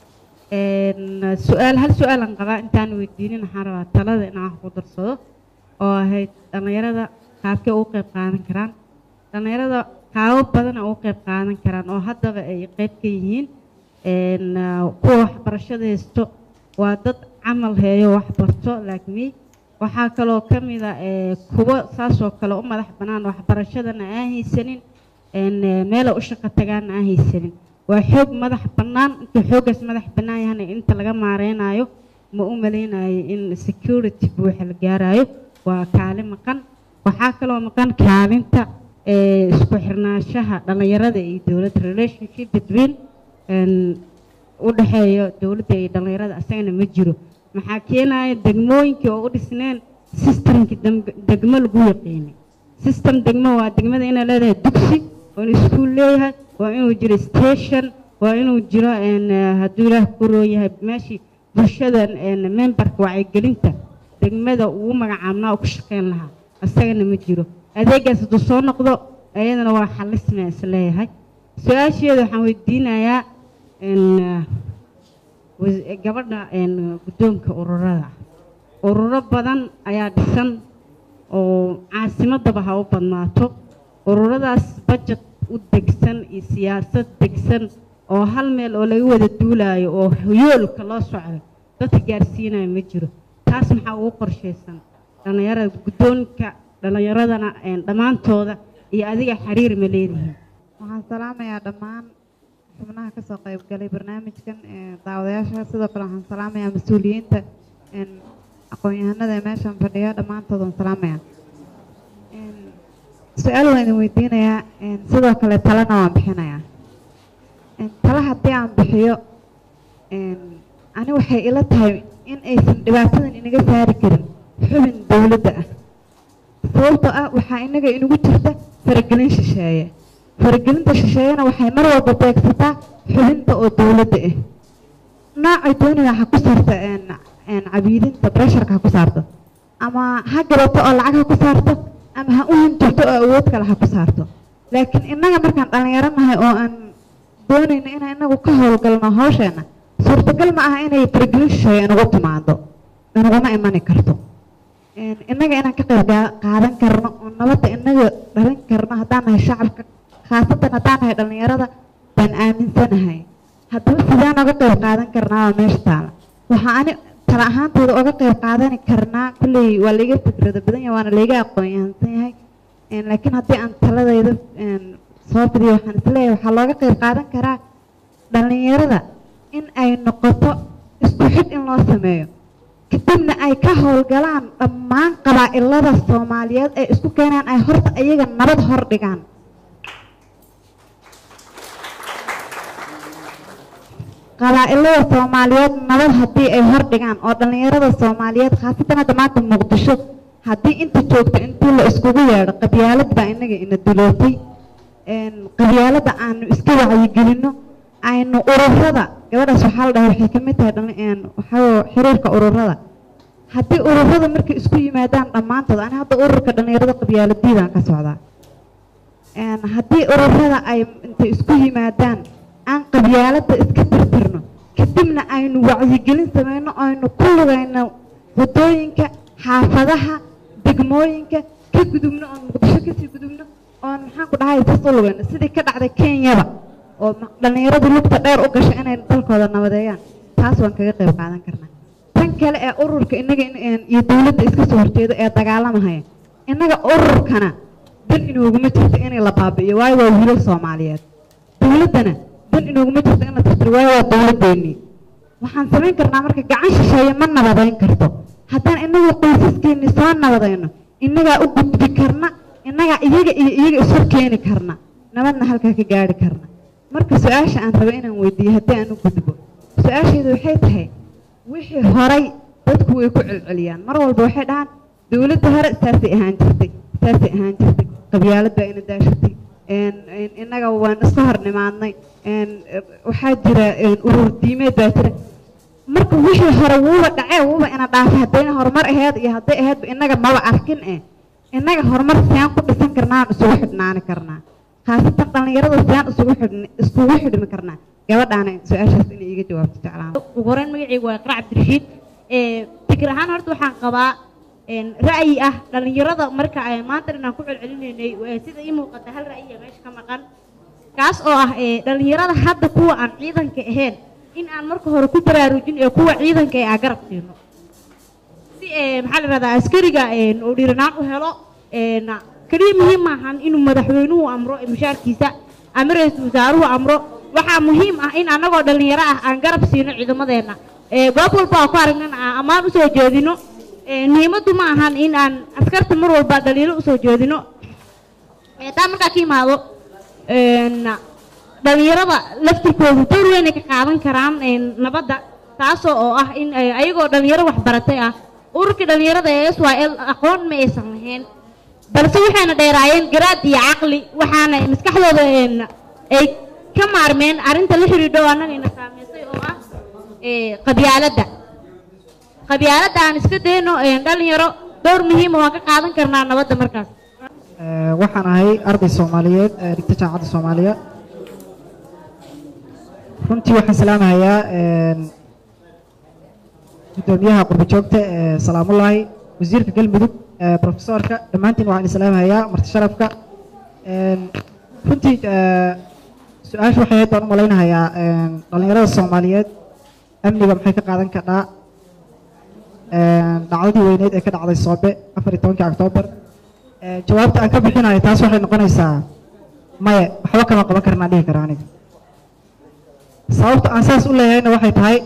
Een, su-aal hal su-aalan qabaa intaan weydiinin waxaan rabaa talada inaan wax ku darsado oo ahayd dhallinyarada qaabkee ugu qayb qaadan karaan dhallinyarada qaabo badan oo ugu qayb qaadan karaan oo haddaba ay qayb ka yihiin een, ah, kuwa waxbarashada haysto waa dad camal heeyo wax barto like me waxaa kaloo ka mid a ee, kuwo saasoo kale u madax bannaan waxbarashadana aan haysanin een, ee, meela u shaqo tagaana aan haysanin waa xoog madax bannaan inta xooggaas madax bannaan yahana inta laga maareynayo ma u maleynayo in security buuxa la gaarayo waa kaali maqan waxaa kaloo maqan kaalinta ee, isku xirnaanshaha dhallinyarada iyo dowladda relationship between een, u dhexeeyo dowladda iyo dhallinyarada asagana ma jiro maxaa keenaya degmooyinkii oo u dhisneen systemkii dem- degmo lagu yaqiinay system degmo waa degmada inay leedahay dugsi waa inuu iskuul leeyahay waa inuu jiro station waa inuu jiro een, eh, hadduu ilaah ku rooyahay meeshii bulshada een, memberka wacyigelinta degmada ugu magacaabnaa oo ku shaqeyn lahaa asagana ma jiro adeegaas hadduu soo noqdo ayadana waa xalisma isleeyahay su-aasheeda waxaan weydiinayaa een, eh, was- gabadha een, guddoonka ururada ururo badan ayaa dhisan oo caasimadaba ha u badnaato ururadaas budget u degsan iyo siyaasad degsan oo hal meel oo laga wada duulaayo oo yoolka loo socdo dadka gaarsiinayo ma jiro taas maxaa ugu qorshaysan dhallinyarada guddoonka dhallinyaradana een, dhammaantooda iyo adiga xiriir ma leedihiin waxaan salaamayaa dhammaan xubnaha ka soo qayb galay barnaamijkan ee daawadayaasha sidoo kale waxaan salaamayaa mas-uuliyiinta een, aqoon-yahanada ee meeshan fadhiya dhammaantood waan salaamayaa Een, su-aal waan idin weydiinayaa een, sidoo kale talena waan bixinayaa Een, talo haddii aan bixiyo een, ani waxay ila tahay in aysan dhibaatadan inaga saari karin xubin dowladda ah sababtoo ah waxaa inaga inagu jirta faragelin shisheeye faragelinta shisheeyena waxay mar walba beegsataa xubinta oo dowladda ah noocay doonaya ha ku saarta een een cabiidinta bresharka ha ku saarto ama ha gabato oo lacag ha ku saarto ama ha u hinjirto oo awood kale ha ku saarto laakiin innaga markaan dhallinyaro nahay oo aan doonayno inaan inagu ka howlgalno hawsheena suurtagal ma aha inay faragelin shisheeye inagu timaado inaguma imani karto Een, innaga inaan ka qayb gaa- qaadan karno oo nabadda inaga dhalin karno haddaan nahay shacabka khaasatan haddaan nahay dhallinyarada baan aaminsanahay haddaba sidaan oga qayb qaadan karnaa waa meesha taala waxaa ani tala ahaantooda oga qayb qaadani karnaa kulley waa laiga fikrado badan yahay waana laiga aqoon yahansan yahay Een, laakiin haddii aan taladayda een, soo fidiyo waxaan isleeyahay waxaa looga qayb qaadan karaa dhallinyarada in ay noqoto isku xid in loo sameeyo kadibna ay ka howlgalaan dhammaan qabaa'ilada soomaaliyeed ee isku keenaan ay horta iyaga nabad hor dhigaan qabaa'ilada soomaaliyeed nabad haddii ay hor dhigaan oo dhallinyarada soomaaliyeed khaasatan hadda maanta muqdisho haddii inta joogto intii la iskugu yeedho qabyaalad baa inaga ina dulootay Een, qabyaalada aanu iska wacyigelinno aynu ururada gabadhaas waxaa la dhahay waxay ka mid tahay dhalin- een, waxaa weeye xiriirka ururada haddii ururada markay isku yimaadaan dhammaantood ani hadda ururka dhallinyarada qabyaaladiidaan ka socdaa Een, haddii ururada ay intay isku yimaadaan aan qabyaalada iska tirtirno kadibna aynu wacyigelin sameyno aynu ku lugayno waddooyinka xaafadaha degmooyinka ka gudubno oon muqdisho kasii gudubno oon maxaan ku dhahay saas u lugayno sidii ka dhacday kenyaba oo ma- dhallinyaradu lugta dheer u gashay inay dalkooda nabadeeyaan taas waan kaga qayb qaadan karnaa tan kale ee ururka inaga in- een, iyo dowladda iska soo horjeedo ee dagaalamahaya innaga ururkana dan inooguma jirto inay la baabi'iyo waayo waa wiilal soomaaliyeed dowladdana dan inooguma jirto in la tirtiro waayo waa dowladdeennii waxaan samayn karnaa marka gacan shisheeye ma nabadayn karto haddaan inagu qoysaskeennii soo nabadayno innagaa u gudbi karna innagaa iyaga iyo iyaga isu keeni karna nabadna halkaa ka gaari karna marka su-aasha aan rabo inaan weydiiyo haddii aan u gudbo su-aasheedu waxay tahay wixii horay dadku way ku celceliyaan mar walba waxay dhahaan dowladda hore saasay ahaan jirtay saasay ahaan jirtay qabyaalad baa ina daashatay een, een, innaga waan iska hor nimaadnay een, eh, waxaa jira een, urur diimeed baa jira marka wixii hore wuuba dhacee wuuba ina dhaafay haddayna horumar aheyd iyo hadday aheydba innaga maba arkin eh innaga horumar siyaan ku dhisan karnaa aan isugu xidhnaani karnaa khaasatan dhallinyarada siyaan isugu xidhni iskugu xidhmi karnaa gabadhaana su-aashaas inay iiga jawaabto jeclaan ugu horeyn magacaygu waa iqra cabdirashiid ee fikir ahaan horta waxaan qabaa een, ra'yi ah dhallinyarada marka ay maanta dhan aan ku celcelinaynay ee, sida ii muuqata hal ra'yiya meesha ka maqan kaas oo ah ee, dhallinyarada hadda kuwa aan ciidanka ahayn in aan marka hore ku baraarujin ee kuwa ciidanka ee aan garab siino si ee maxaa la rahdaa askariga een uu dhiiranaan u helo een kaliya muhiim maahan inuu madaxweynuhu amro ee mushaarkiisa ama ra-iisul wasaaruhu amro waxaa muhiim ah in annagoo dhallinyaro ah aan garab siino ciidamadeenna ee goob walba oo ku aragnan aan ammaan usoo jeedino ee muhiimaddu ma ahan in aan askarta mar walba dhaliilo usoo jeedino ee taa markaa ka imaado een dhalinyarada laftirkoodu door weynay ka qaadan karaan een nabadda taasoo oo ah in ay ayagoo dhalinyaro waxbaratay ah ururka dhalinyarada ee s y l aqoon ma aysan lahayn balse waxayna dheeraayeen garaad iyo caqli waxaana maskaxdooda een ay ka maarmeen arrinta la xidhiidho oo annagayna saameysay oo ah ee qabyaaladda qabyaaladda aan iska dayno een dhalinyaro door muhiima waan ka qaadan karnaa nabadda markaas Ee, waxaan ahay arday soomaaliyeed ee dhigta jaamacadda soomaaliya runtii waxaan salaamahayaa een, guddoomiyaha qurbo joogta ee salaamullaahi wasiirka galmudug ee profesoorka dhammaantiin waxaan islaamahayaa marti sharafka Een, runtii ee, su-aasha waxay ahayd baan u malaynahayaa een, dhallinyarada soomaaliyeed amniga maxay ka qaadan kadhaa Een, dhacdadii weyneyd ee ka dhacday soobe afar iyo tobankii oktoobar Ee, jawaabta aan ka bixinayo taas waxay noqonaysaa maya waxba kama qaban karnaa dhihi kara aniga sababta aan saas u leeyahayna waxay tahay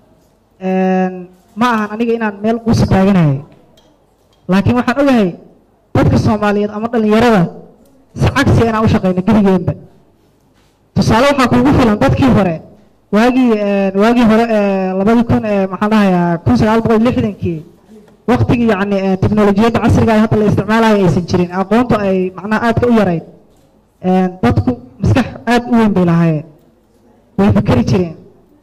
een, ma ahan aniga inaan meel quusi taaganahay laakiin waxaan ogahay dadka soomaaliyeed ama dhallinyarada si cagsi inaan u shaqeyno geligeenba tusaale waxaa kuugu filan dadkii hore waagii een, waagii hore ee labadii kun ee maxaan dhahayaa kun sagaal boqol iyo lixdankii waqtigii yacni ee teknolojiyadda casriga ah hadda la isticmaalayo aysan jirin aqoontu ay macnaha aadka u yarayd Een, dadku maskax aad u weyn bay lahaayeen way fikeri jireen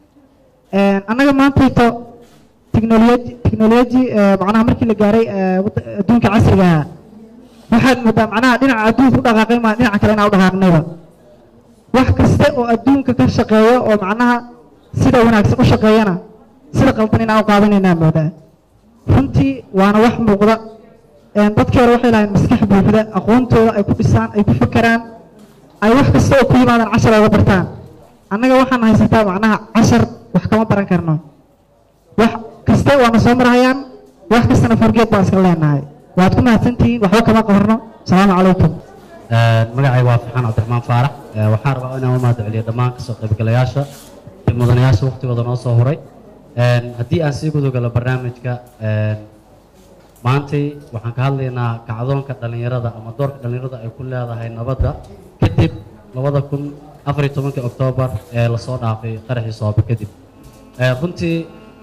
Een, annaga maantayto teknoloji teknoloji ee, macnaha markii la gaaray ee, wadda- adduunka casriga ah waxaad moodaa macnaha dhinaca adduunka u dhaqaaqay maa dhinaca kale inaan u dhaqaaqnayba wax kasta oo adduunka ka shaqeeya oo macnaha sida wanaagsan u shaqeeyana sida qaldan inaan u qaadanaynaa moodaa runtii waana wax muuqda Een, dadkii hore waxay lahayn maskax buuxda aqoontooda ay ku dhisaan ay ku fekeraan ay wax kasta oo ku yimaadaan cashar ooga bartaan annaga waxaan haysataa macnaha cashar wax kama baran karno wax kaste waana soo marhayaan wax kastana forgeed baan iska leenahay waad ku mahadsantihiin waxba kama qabarno asalaamu calaykum magacayga waa farxaan cabdiraxmaan faarax Ee, waxaan rabaa inaan u mahad celiyo dhammaan kasoo qaybgalayaasha iyo mudanayaasha waqtigooda noo soo huray Een, haddii aan sii gudogalo barnaamijka een, maantay waxaan ka hadlaynaa kacdoonka dhallinyarada ama doorka dhallinyarada ay ku leedahay nabadda kadib labada kun afar iyo tobankii oktoobar ee lasoo dhaafay qaraxii soobe kadib Ee, runtii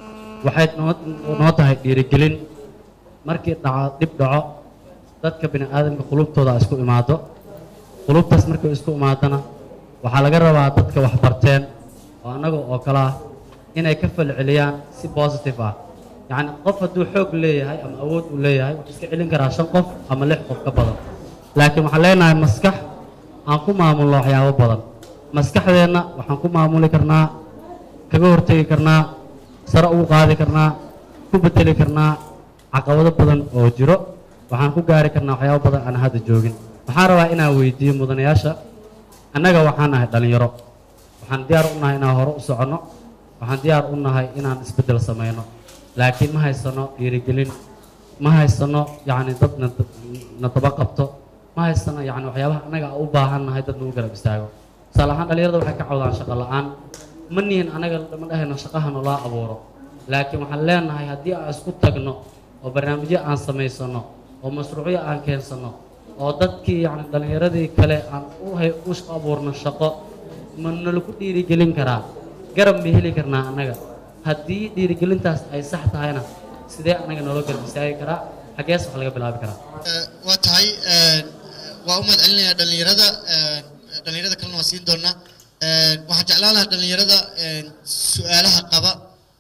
waxay noo noo tahay dhiirigelin markii dhaco dhib dhaco dadka bini aadamka qulubtooda isku imaado qulubtaas markay isku imaadana waxaa laga rabaa dadka wax barteen oo annaga oo kale ah inay ka falceliyaan si positive ah yacni qof hadduu xoog leeyahay ama awood uu leeyahay wuxuu iska celin karaa shan qof ama lix qof ka badan laakiin waxaan leenahay maskax aan ku maamulno waxyaabo badan maskaxdeenna waxaan ku maamuli karnaa kaga hortegi karnaa sare ugu qaadi karnaa ku bedeli karnaa caqabado badan oo jiro waxaan ku gaari karnaa waxyaabo badan aan hadda joogin waxaan rabaa inaan weydiiyo mudanayaasha annaga waxaan nahay dhallinyaro waxaan diyaar u nahay inaan hore u soconno waxaan diyaar u nahay inaan isbeddel samayno laakiin ma haysano dhiirigelin ma haysano yacni dad na na daba qabto ma haysano yacni waxyaabaha annaga aan u baahan nahay dad nagu garab istaago tusaale ahaan dhallinyarada waxay ka cawdaan shaqo la'aan ma nihin anaga ma dhahayno shaqaha nolaa abuuro laakiin waxaan leenahay haddii aan isku tagno oo barnaamijyo aan samaysano oo mashruucyo aan keensano oo dadkii yacni dhallinyaradii kale aan u hay u shaqo abuurno shaqo ma nalagu dhiirigelin karaa garab ma heli karnaa annaga haddii dhiirigelintaas ay sax tahayna sidee annaga noola garab istaagi karaa xaggees wax laga bilaabi karaa waa tahay waa u mahad celinayaa dhallinyarada dhallinyarada kalena waa siin doonaa waxaan jeclaan lahaa dhallinyarada su-aalaha qaba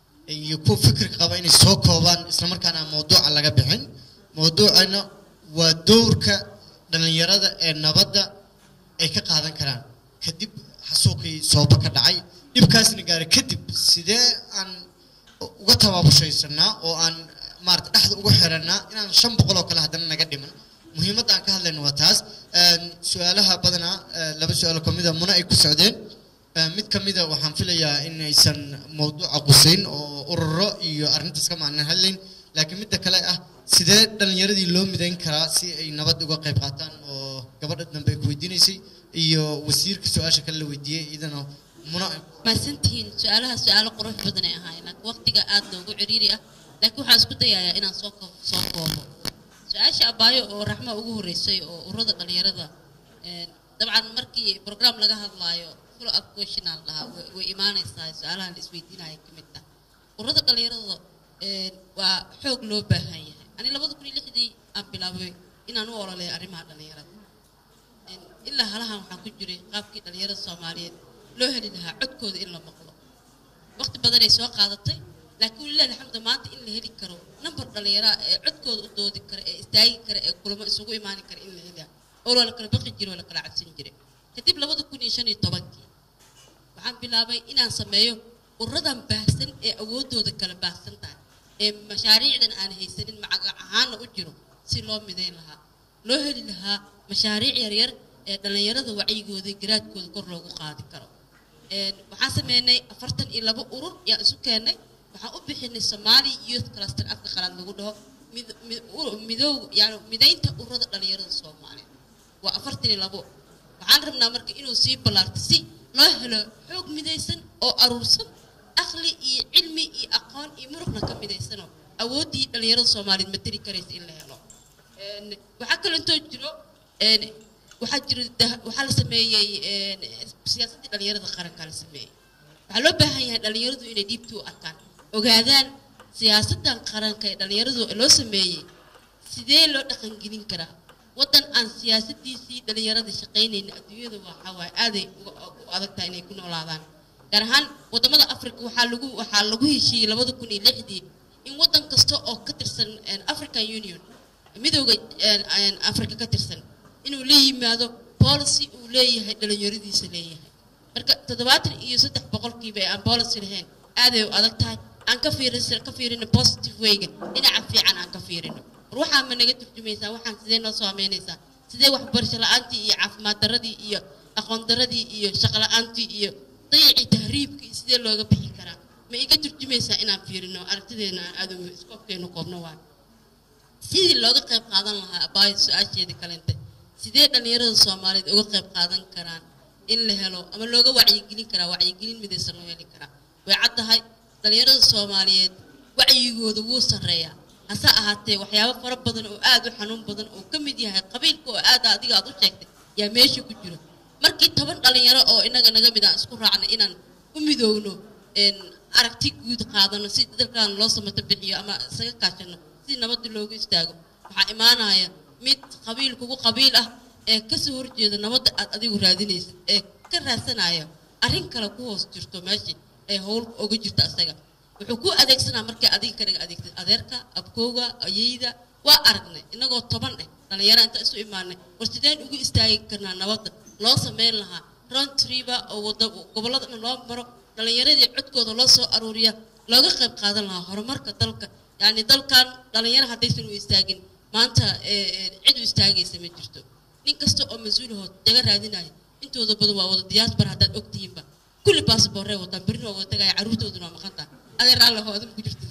iyo kuwa fikirka qaba inay soo koobaan islamarkaana aan mawduuca laga bixin mawduucana waa dowrka dhallinyarada ee nabadda ay ka qaadan karaan kadib xasuuqii sooba ka dhacay dhibkaasna gaaray kadib sidee aan uga tabaabashaysanaa oo aan maarata dhexda ugu xirannaa inaan shan boqol oo kale haddana naga dhiman muhiimadda aan ka hadlayno waa taas su-aalaha badanaa laba su-aalo ka mida muna ay ku socdeen Eh, mid ka mida waxaan filayaa in aysan mawduuca qusayn oo ururo iyo arrintaas ka macnan hadlayn laakiin midda kale ah sidee dhallinyaradii loo midayn karaa si ay nabad uga qayb qaataan oo gabadha dambe ay ku weydiinaysay iyo wasiirka su-aasha kale la weydiiyey iyadana muna maasantihiin su-aalaha su-aalo qurux badan ay ahaayeen laakiin waqtiga aad noogu ciriiri ah laakiin waxaan isku dayayaa inaan soo koob soo koobo su-aasha abaayo oo raxma ugu horeysay oo ururada dhalinyarada een, dabcan markii program laga hadlaayo full up questionaan lahaa way- way imaanaysaa su-aalaha la isweydiinaya ka mid ah ururada dhalinyarada een, waa xoog loo baahan yahay ani labada kun iyo lixdii aan bilaabay inaan u ololeeyo arrimaha dhalinyarada Een, ilaa halahan waxaan ku jiray qaabkii dhalinyarada soomaaliyeed loo heli lahaa codkooda in la maqlo waqti badanay soo qaadatay laakiin walilahi alxamdu maanta in la heli karo number dhalinyara ee codkooda u doodi kara ee istaagi kara ee kulamo isugu imaani kara in la helaa oo la kala baqi jiray oo la kala cabsan jiray kadib labada kun iyo shan iyo tobankii waxaan bilaabay inaan sameeyo ururadan baahsan ee awoodooda kala baahsan tahay ee mashaariicdan aan haysanin macaga ahaana u jiro si loo midayn lahaa loo heli lahaa mashaariic yaryar ee dhallinyarada wacyigooda iyo garaadkooda kor loogu qaadi karo Een, waxaan sameynay afartan iyo labo urur yaan isu keennay waxaan u bixinay somali youth cluster afka qalaad lagu dhaho mid- mid- ur- midow yani midaynta ururada dhalinyarada soomaaliya waa afartan iyo labo waxaan rabnaa marka inuu sii ballaarto si loo helo xoog midaysan oo aruursan aqli iyo cilmi iyo aqoon iyo muruqna ka midaysanoo awooddii dhalinyarada soomaaliyeed materi karaysa in la helo Een, waxaa kaloo intoo jiro een, waxaa jiro dah- waxaa la sameeyey een, siyaasaddii dhalinyarada qarankaa la sameeyey waxaa loo baahan yahay dhalinyaradu inay dhiibta u arkaan ogaadaan siyaasaddan qaranka ee dhalinyaradu loo sameeyey sidee loo dhaqangelin karaa waddan aan siyaasadiisii dhalinyarada shaqaynayna adduunyada waxaa waaye aaday uga- u adag tahay inay ku noolaadaan gaar ahaan waddamada africa waxaa lagu waxaa lagu heshiiyey labada kun iyo lixdii in waddan kasta oo ka tirsan een, african union midooda een, een, africa ka tirsan inuu la yimaado policy uu leeyahay dhalinyaradiisa leeyahay marka toddobaatan iyo saddex boqolkiiba ee aan policy lahayn aaday u adag tahay aan ka fiirin ka fiirino positive wayga dhinaca fiican aan ka fiirino war waxaa ma naga turjumaysaa waxaan sidee noo saameynaysaa sidee waxbarasho la-aantii iyo caafimaad daradii iyo aqoon daradii iyo shaqo la-aantii iyo dayacii tahriibka iyo sidee looga bixi karaa ma iga turjumaysaa inaan fiirino aragtideena aan aad iskoobkeenu koobno waan sidii looga qayb qaadan lahaa abaayo su-aasheeda kalente sidee dhalinyarada soomaaliyeed uga qayb qaadan karaan in la helo ama looga wacyigelin karaa wacyigelin midaysan loo heli karaa way caddahay dhalinyarada soomaaliyeed wacyigooda wuu sarreeyaa hase ahaatee waxyaabo fara badan oo aad u xanuun badan oo ka mid yahay qabiilka oo aad adiga aad u sheegtay yaa meesha ku jiro markii toban dhalinyaro oo inaga naga mid aan isku raacnay inaan u midoowno een, aragti guud qaadano si dalkan loo samato bixiyo ama isaga kaashano si nabadda loogu istaago waxaa imaanaya mid qabiil kugu qabiil ah ee kasoo horjeeda nabadda aad adigu raadinaysid ee ka raadsanaya arrin kale ku hoos jirto meeshii ee howl uga jirta isaga wuxuu ku adeegsanaa markay adiga kanaga adeegtid adeerka abkowga ayeyda waa aragnay inagoo toban eh dhalinyaro inta isu imaanay war sideen ugu istaagi karnaa nabadda loo sameyn lahaa round triba oo wada gobollada dhan loo maro dhalinyaradii codkooda loo soo aruuriya looga qayb qaadan lahaa horumarka dalka yacni dalkan dhalinyaro haddaysan u istaagin maanta ee, ee, cid u istaagaysa ma jirto nin kasta oo mas-uulahood daga raadinaya intooda badan waa wada diyaasbar haddaad ogtihiinba kulli baasboorree wataan berrina waa wada tagaya carruurtooduna waa maqan tahay adeer allaho adan ku jirtid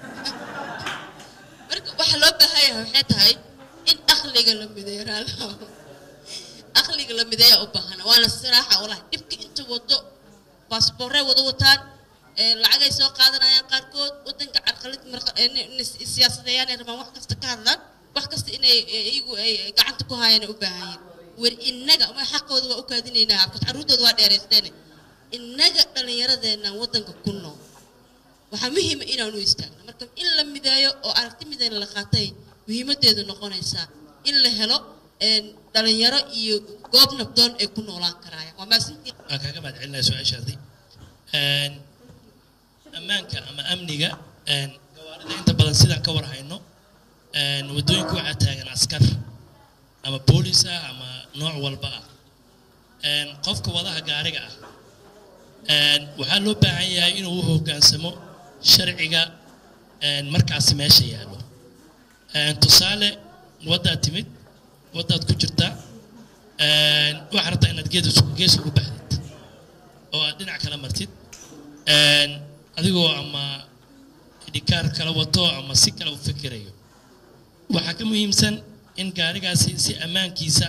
marka waxaa loo baahan yahay waxay tahay in aqliga la mideeyo raalaha aqliga la mideeya u baahan waana siraaxa walahi dhibka inta wado baasboorree wada wataan ee lacagay soo qaadanayaan qaarkood wadanka carqalid marka ee ni- ni- siyaasadeeyaan ay rabaan wax kasta ka hadlaan wax kasta inay ee, iyagu ay ay gacanta ku haayaan ay u baahan yihiin wer innaga ma xaqooda waa u kaadinaynaa abkas carruurtooda waa dheeraysteene innaga dhallinyaradeenna wadanka ku nool waxaa muhiima inaanu istaagno marka in la mideeyo oo aragti midayna la qaatay muhiimadeedu noqonaysaa in la helo een, dhalinyaro iyo goob nabdoon ay ku noolaan karaayaan waa maasintii waan kaaga mahad celinaya su-aashaadii Een, ammaanka ama amniga een, gawaarida inta badan sidaan ka war hayno een, waddooyinka waxaa taagan askar ama boolis ah ama nooc walba ah Een, qofka wadaha gaariga ah een, waxaa loo baahan yahay inuu u hoggaansamo sharciga een, markaasi meesha yaallo Een, tusaale waddaad timid waddaad ku jirtaa een, waxaad rabtaa inaad geed isku- gees ugu baxdid oo aad dhinac kala martid een, adigoo ama dhikaar kala wato ama si kale u fikirayo waxaa ka muhiimsan in gaarigaasi si ammaankiisa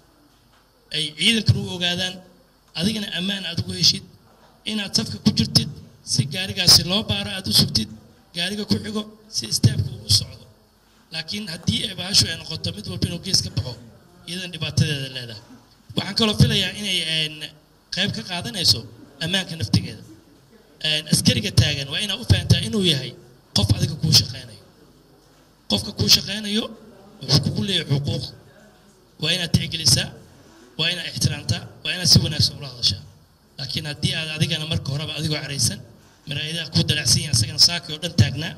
ay ciidankan u ogaadaan adigana ammaan aad ugu heshid inaad safka ku jirtid si gaarigaasi loo baaro aad u sugtid gaariga ku xigo si istaafka uu u socdo laakiin haddii ay bahashu ay noqoto mid walba inuu gees ka baxo iyadan dhibaatadeeda leedahay waxaan kaloo filayaa inay een, qayb ka qaadanayso ammaanka naftigeeda een, askariga taagan waa inaad u fahantaa inuu yahay qof adiga kuu shaqaynayo qofka kuu shaqaynayo wuxuu kugu leeyahay xuquuq waa inaad tixgelisaa waa inaad ixtiraamtaa waa inaad si wanaagsan ula hadashaa laakiin haddii aad adigana marka horeba adigoo caraysan maraayadaha ku dalacsan yahay asagana saaki oo dhan taagnaa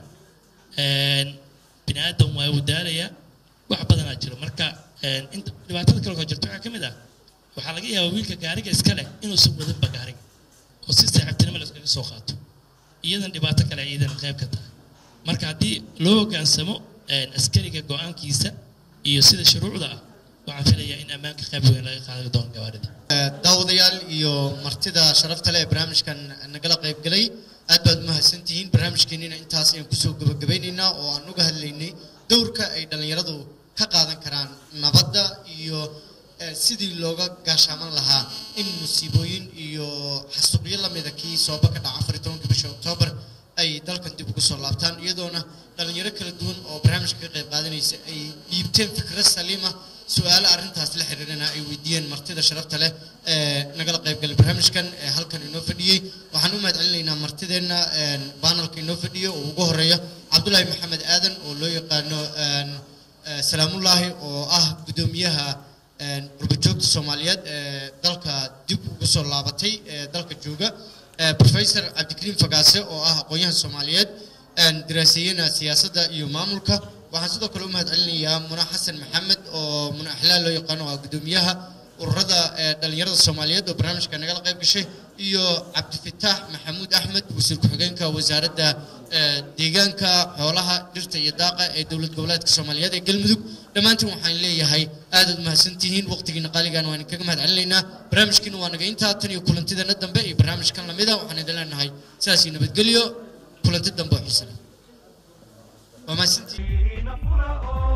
een, bini aadam waa uu daalayaa wax badanaa jiro marka een, inta dhibaatada kale oo jirto waxaa ka mid ah waxaa laga yaabaa wiilka gaariga iska leh inuusan wadanba gaariga oo si saaxiibtinimo la iskaga soo qaato iyadan dhibaato kale ay iyadan qayb ka tahay marka haddii loo hoggaansamo een, askariga go-aankiisa iyo sida shuruucda ah waxaan filayaa in ammaanka qayb weyn laga qaadan doono gawaarida daawadayaal iyo martida sharafta leh ee barnaamijkan nagala qayb galay aad baad umahadsantihiin barnaamijkeenina intaas ayaan kusoo gabagabeynaynaa oo aan uga hadlaynay dowrka ay dhallinyaradu ka qaadan karaan nabadda iyo eh, sidii looga gaashaaman lahaa in musiibooyin iyo xasuuqyo lamida kii sooba ka dhaca afar iyo tobanka bisha oktoobar ay dalkan dib ugu soo laabtaan iyadoona dhalinyaro kala duwan oo barnaamijka ka qayb qaadanaysa ay dhiibteen fikrad saliima su-aalo arrintaas la xiriirana ay weydiiyeen martida sharafta leh ee nagala qayb galay barnaamijkan ee halkan inoo fadhiyey waxaan u mahad celinaynaa martideenna een, baanalka inoo fadhiyo oo ugu horeeya cabdulaahi maxamed aadan oo loo yaqaano een, eh, salaamullaahi oo ah guddoomiyaha een, qurbajoogta soomaaliyeed ee dalka dib ugu soo laabatay ee dalka jooga Eh, professor cabdikariim fagaase oo ah aqoon-yahan soomaaliyeed een, daraaseeyena siyaasadda iyo maamulka waxaan sidoo kale u mahad celinayaa muna xasan maxamed oo muna axlaal loo yaqaano oo ah guddoomiyaha ururada ee dhalinyarada soomaaliyeed oo barnaamijka nagala qayb gashay iyo cabdifataax maxamuud axmed wasiir ku-xigeenka wasaaradda eh, deegaanka xoolaha dhirta iyo daaqa ee dowlad goboleedka soomaaliyeed ee galmudug dhammaantiin waxaan leeyahay aadaad mahadsantihiin waqtigiina qaaligan waan kaga mahad celinaynaa barnaamijkiina waa naga intaa tan iyo kulantideena dambe iyo barnaamijkan lamida waxaan idin leenahay sidaas iyo nabadgelyo kulanti dambe oo xiisa leh waa mahadsantihiin